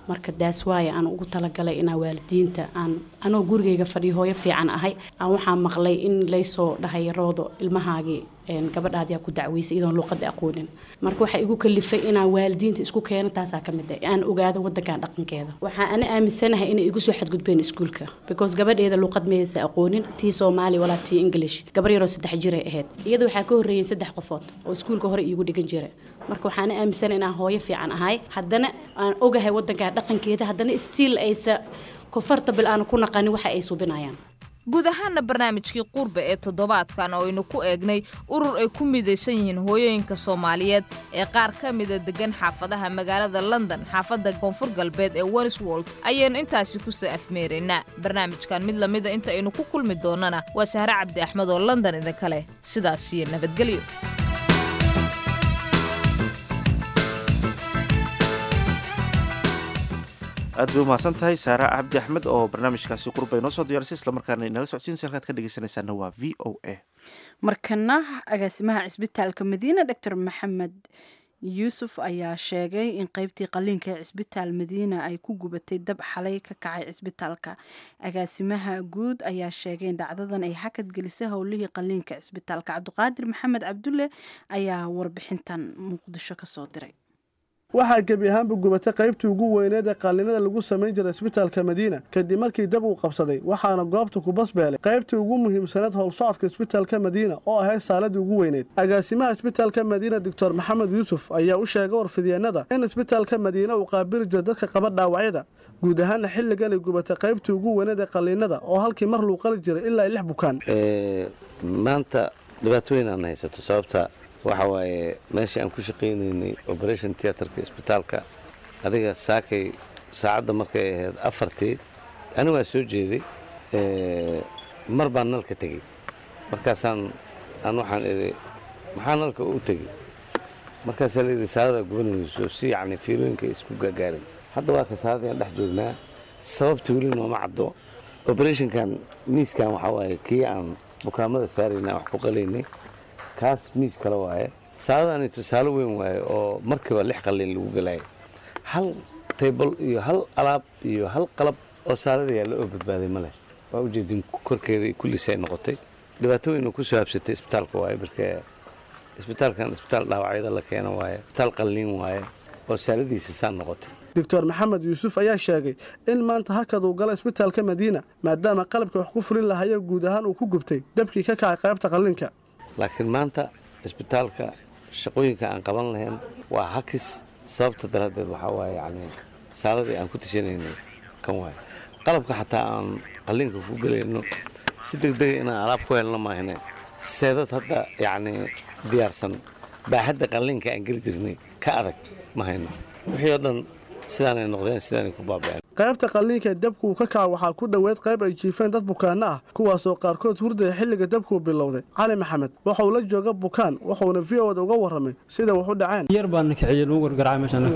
marka daas waaye aan ugu talagalay inaa waalidiinta aan anoo gurigayga fadhiyo hooyo fiican ahay aan waxaa maqlay in laysoo dhahay roodo ilmahaagii een, gabadhaadii aa ku dacweysay iyadoon luuqada aqoonin marka waxaa igu kalifay inaan waalidiinta isku keeno taasaa ka mid ah aan ogaado wadankan dhaqankeeda waxaa ana aaminsanahay inay igu soo xadgudbeen iskuulka because gabadheeda luuqad maysa aqoonin tii soomaali walaa tii english gabar yaroo saddex jiray ahayd iyada waxaa ka horreeyeen saddex qofood oo iskuulka hore iigu dhigan jira marka waxaana aaminsanahay inaan hooyo fiican ahay haddana aan ogahay wadankan dhaqankeeda haddana stiil aysa comfortable aan ku naqanin waxa ay subinayaan guud ahaana barnaamijkii qurbe ee toddobaadkan oo aynu ku eegnay urur ay ku midaysan yihiin hooyooyinka soomaaliyeed ee qaar ka mida degan xaafadaha magaalada london xaafadda koonfur galbeed ee wenswolf ayaynu intaasi kusoo afmeeraynaa barnaamijkan mid lamida inta aynu ku kulmi doonana waa sahre cabdi axmed oo london idinka leh sidaas iyo nabadgelyo aad bay umahadsan tahay saara cabdi axmed oo barnaamijkaasi qurba inoo soo diyaarisay islamarkaana inala socodsiinaysa halkaad ka dhegeysanaysaana waa v o a markana agaasimaha cisbitaalka madiina doctor maxamed yuusuf ayaa sheegay in qeybtii qaliinka ee cisbitaal madiina ay ku gubatay dab xalay ka kacay cisbitaalka agaasimaha guud ayaa sheegay in dhacdadan ay hakad gelisay howlihii qaliinka cisbitaalka cabdiqaadir maxamed cabdulle ayaa warbixintan muqdisho kasoo diray waxaa gebi ahaanba gubatay qaybtii ugu weyneed ee qaalinada lagu samayn jiray isbitaalka madiina kadib markii dab uu qabsaday waxaana goobta ku basbeelay qaybtii ugu muhiimsaneed howlsocodka isbitaalka madiina oo ahayd saaladii ugu weyneed agaasimaha isbitaalka madiina doctor maxamed yuusuf ayaa u sheegay warfidyeennada in isbitaalka madiina uu qaabili jiro dadka qaba dhaawacyada guud ahaana xilligan ay gubatay qaybtii ugu weyneed ee qaliinada oo halkii mar luu qali jiray ilaa lix bukaan maanta dhibaatooyin aan haysato sababta waxa waaye meeshii aan ku shaqaynaynay operation theatrka isbitaalka adiga saakay saacadda markay ahayd afartii ani waa soo jeeday mar baan nalka tegey markaasaan aan waxaan idhi maxaa nalka u tegey markaasaa la yidhi saadada gubanayso si yacni fiilooyinka isku gaagaarin hadda waa ka saadadaan dhex joognaa sababta weli nooma caddo operationkan miiskan waxaa waaye kii aan bukaamada saaraynay aan wax ku qalaynay kaas miis kale waaye saadadani tusaale weyn waaye oo markiiba lix qalin lagu gelaya hal taybal iyo hal alaab iyo hal qalab oo saalada yaalla oo badbaaday ma leh waa ujeedin korkeeda kulliis ay noqotay dhibaato weyn oo ku soo habsatay isbitaalka waaye marka isbitaalkan isbitaal dhaawacyada la keeno waaye isbitaal qalliin waaye oo saaladiisa saan noqotay doctor maxamed yuusuf ayaa sheegay in maanta hakad uu gala isbitaalka madiina maadaama qalabka wax ku fulin lahayo guud ahaan uu ku gubtay dabkii ka kacay qaybta qalliinka laakiin maanta isbitaalka shaqooyinka aan qaban lahayn waa hakis sababta daraaddeed waxaa waaye yacni saaladii aan ku tashanaynay kan waaye qalabka xataa aan qalliinka ku gelayno si degdega inaan alaab ku helno maahine seedad hadda yacni diyaarsan baaxadda qalliinka aan geli jirnay ka adag ma hayno wixii oo dhan sidaanay noqdeen sidaanay ku baaba'een qaybta qalliinka ee dabku uu ka kaca waxaa ku dhoweed qayb ay jiifeen dad bukaanno ah kuwaasoo qaarkood hurdaya xilliga dabkuu bilowday cali maxamed waxauu la jooga bukaan wuxuuna v o da uga warramay sida wax u dhaceen yar baan kiciyey lagu gargaraacay meeshan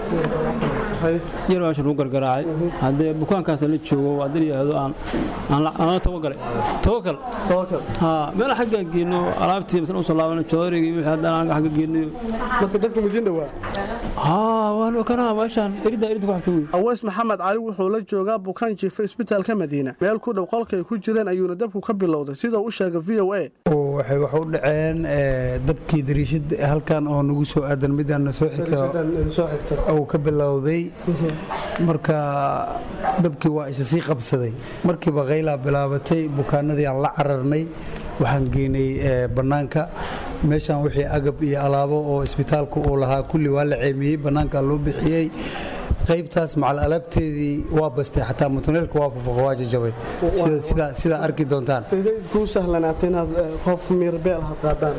yar baan meesha lagu gargaraacay haddee bukaankaas la joogo waa dad yidhaahdo aan aan la tawagalay tawakal haa meel xagga geyno alaabtii masala usoo laabano joorigii wixii haddaan anaga xagga geynayo marka dabka madiin dhawaa haa waan kana meeshaan erida erida ku xigta wey aweys maxamed cali wuxuu la joogaa bukaan jiifa isbitaalka madiina meel ku dhow qolkay ku jireen ayuuna dabku ka bilowday sidoo u sheegay v o a waxay wax u dhaceen dabkii dariishad halkan oo nagu soo aadan midaan soo xigta uu ka bilowday marka dabkii waa isa sii qabsaday markiiba qaylaa bilaabatay bukaanadii aan la cararnay waxaan geynay bannaanka meeshaan wixii agab iyo alaabo oo isbitaalku uu lahaa kulli waa la ceemiyey bannaanka loo bixiyey qaybtaas macal alaabteedii waa bastay xataa mutuneelka waa fufaqo waa jajabay sidaa arki doontaan kuu sahlanaatay inaad qof miirbeel ha qaadaan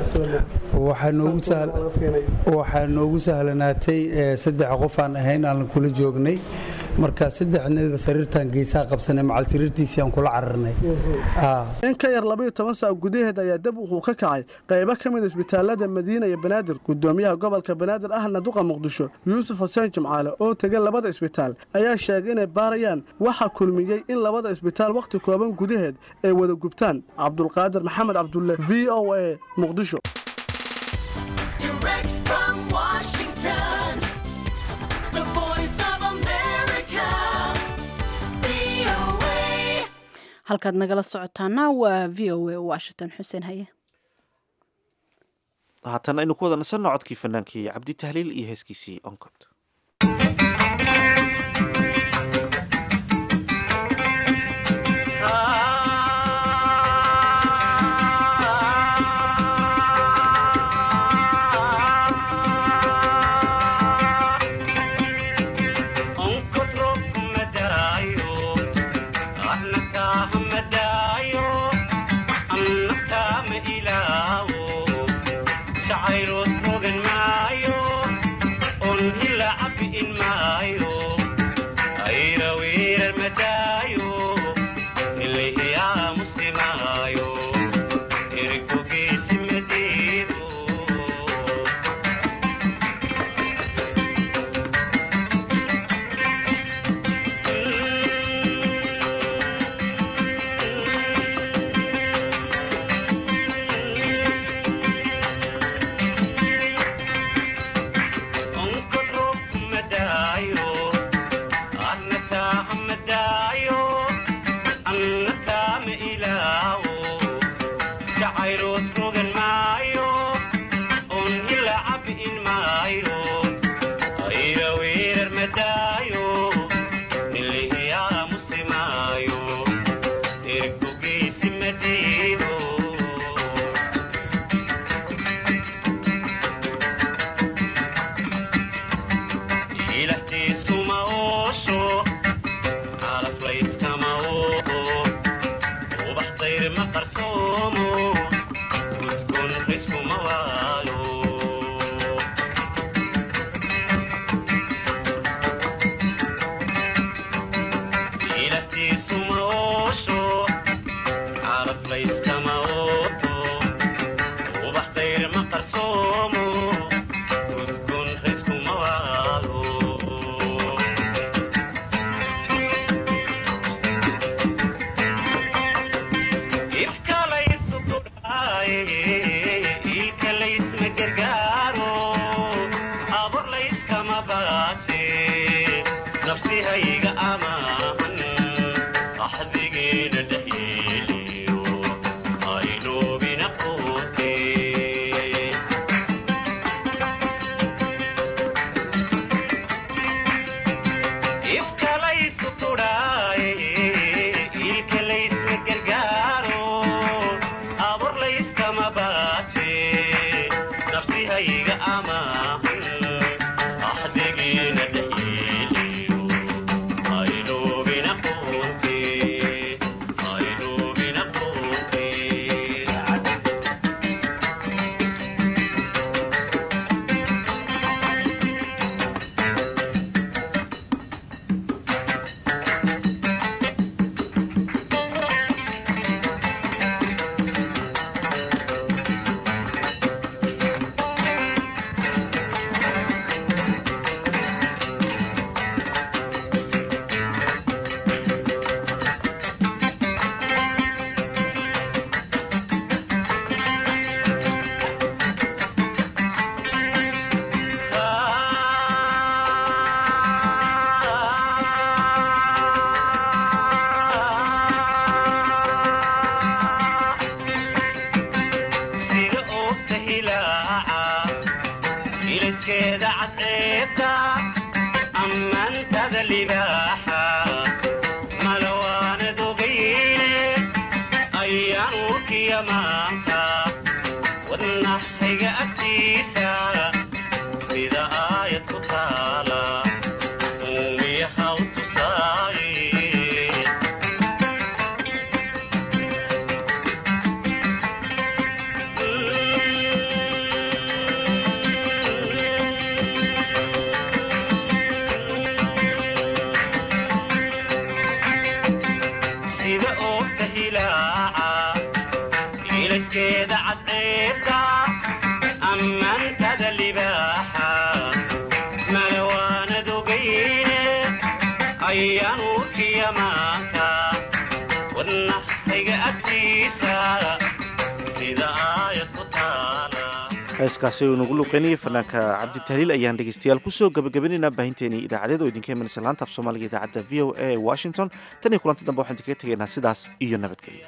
waxaa noogu sahlanaatay saddex qof aan ahayn aan kula joognay marka saddexnaba sariirtaan geesaha qabsanay macal sariirtiisii aan kula cararnay in ka yar labaiyo toban saac gudaheed ayaa dab wuxuu ka kacay qaybo ka mid isbitaalada madiina iyo banaadir gudoomiyaha gobolka banaadir ahna duqa muqdisho yuusuf xuseen jimcaale oo tegay labada isbitaal ayaa sheegay inay baarayaan waxa kulmiyey in labada isbitaal wakhti kooban gudaheed ay wada gubtaan cabdulqaadir maxamed cabdulle v o a muqdisho Direct from Washington, the voice of America. halkaad nagala socotaana waa v o a washington xuseen haye haatan aynu ku wada nasanno codkii fanaankii cabdi tahliil iyo heeskiisii oncod heeskaasi uu nagu luqeynayay fanaanka cabditahliil ayaan dhegeystayaal kusoo gabagabinaynaa baahinteenii idaacadeed oo idinka imanaysa laanta af soomaaliga idaacadda v o a ee washington tan iyo kulanti dambe waxaan idinkaga tegaynaa sidaas iyo nabadgelyo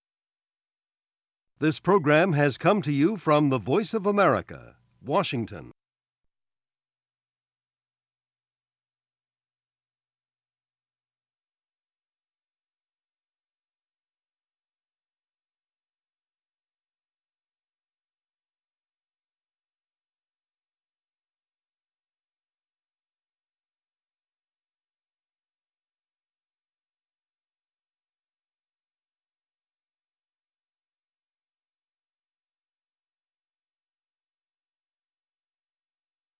This program has come to you from the Voice of America, Washington.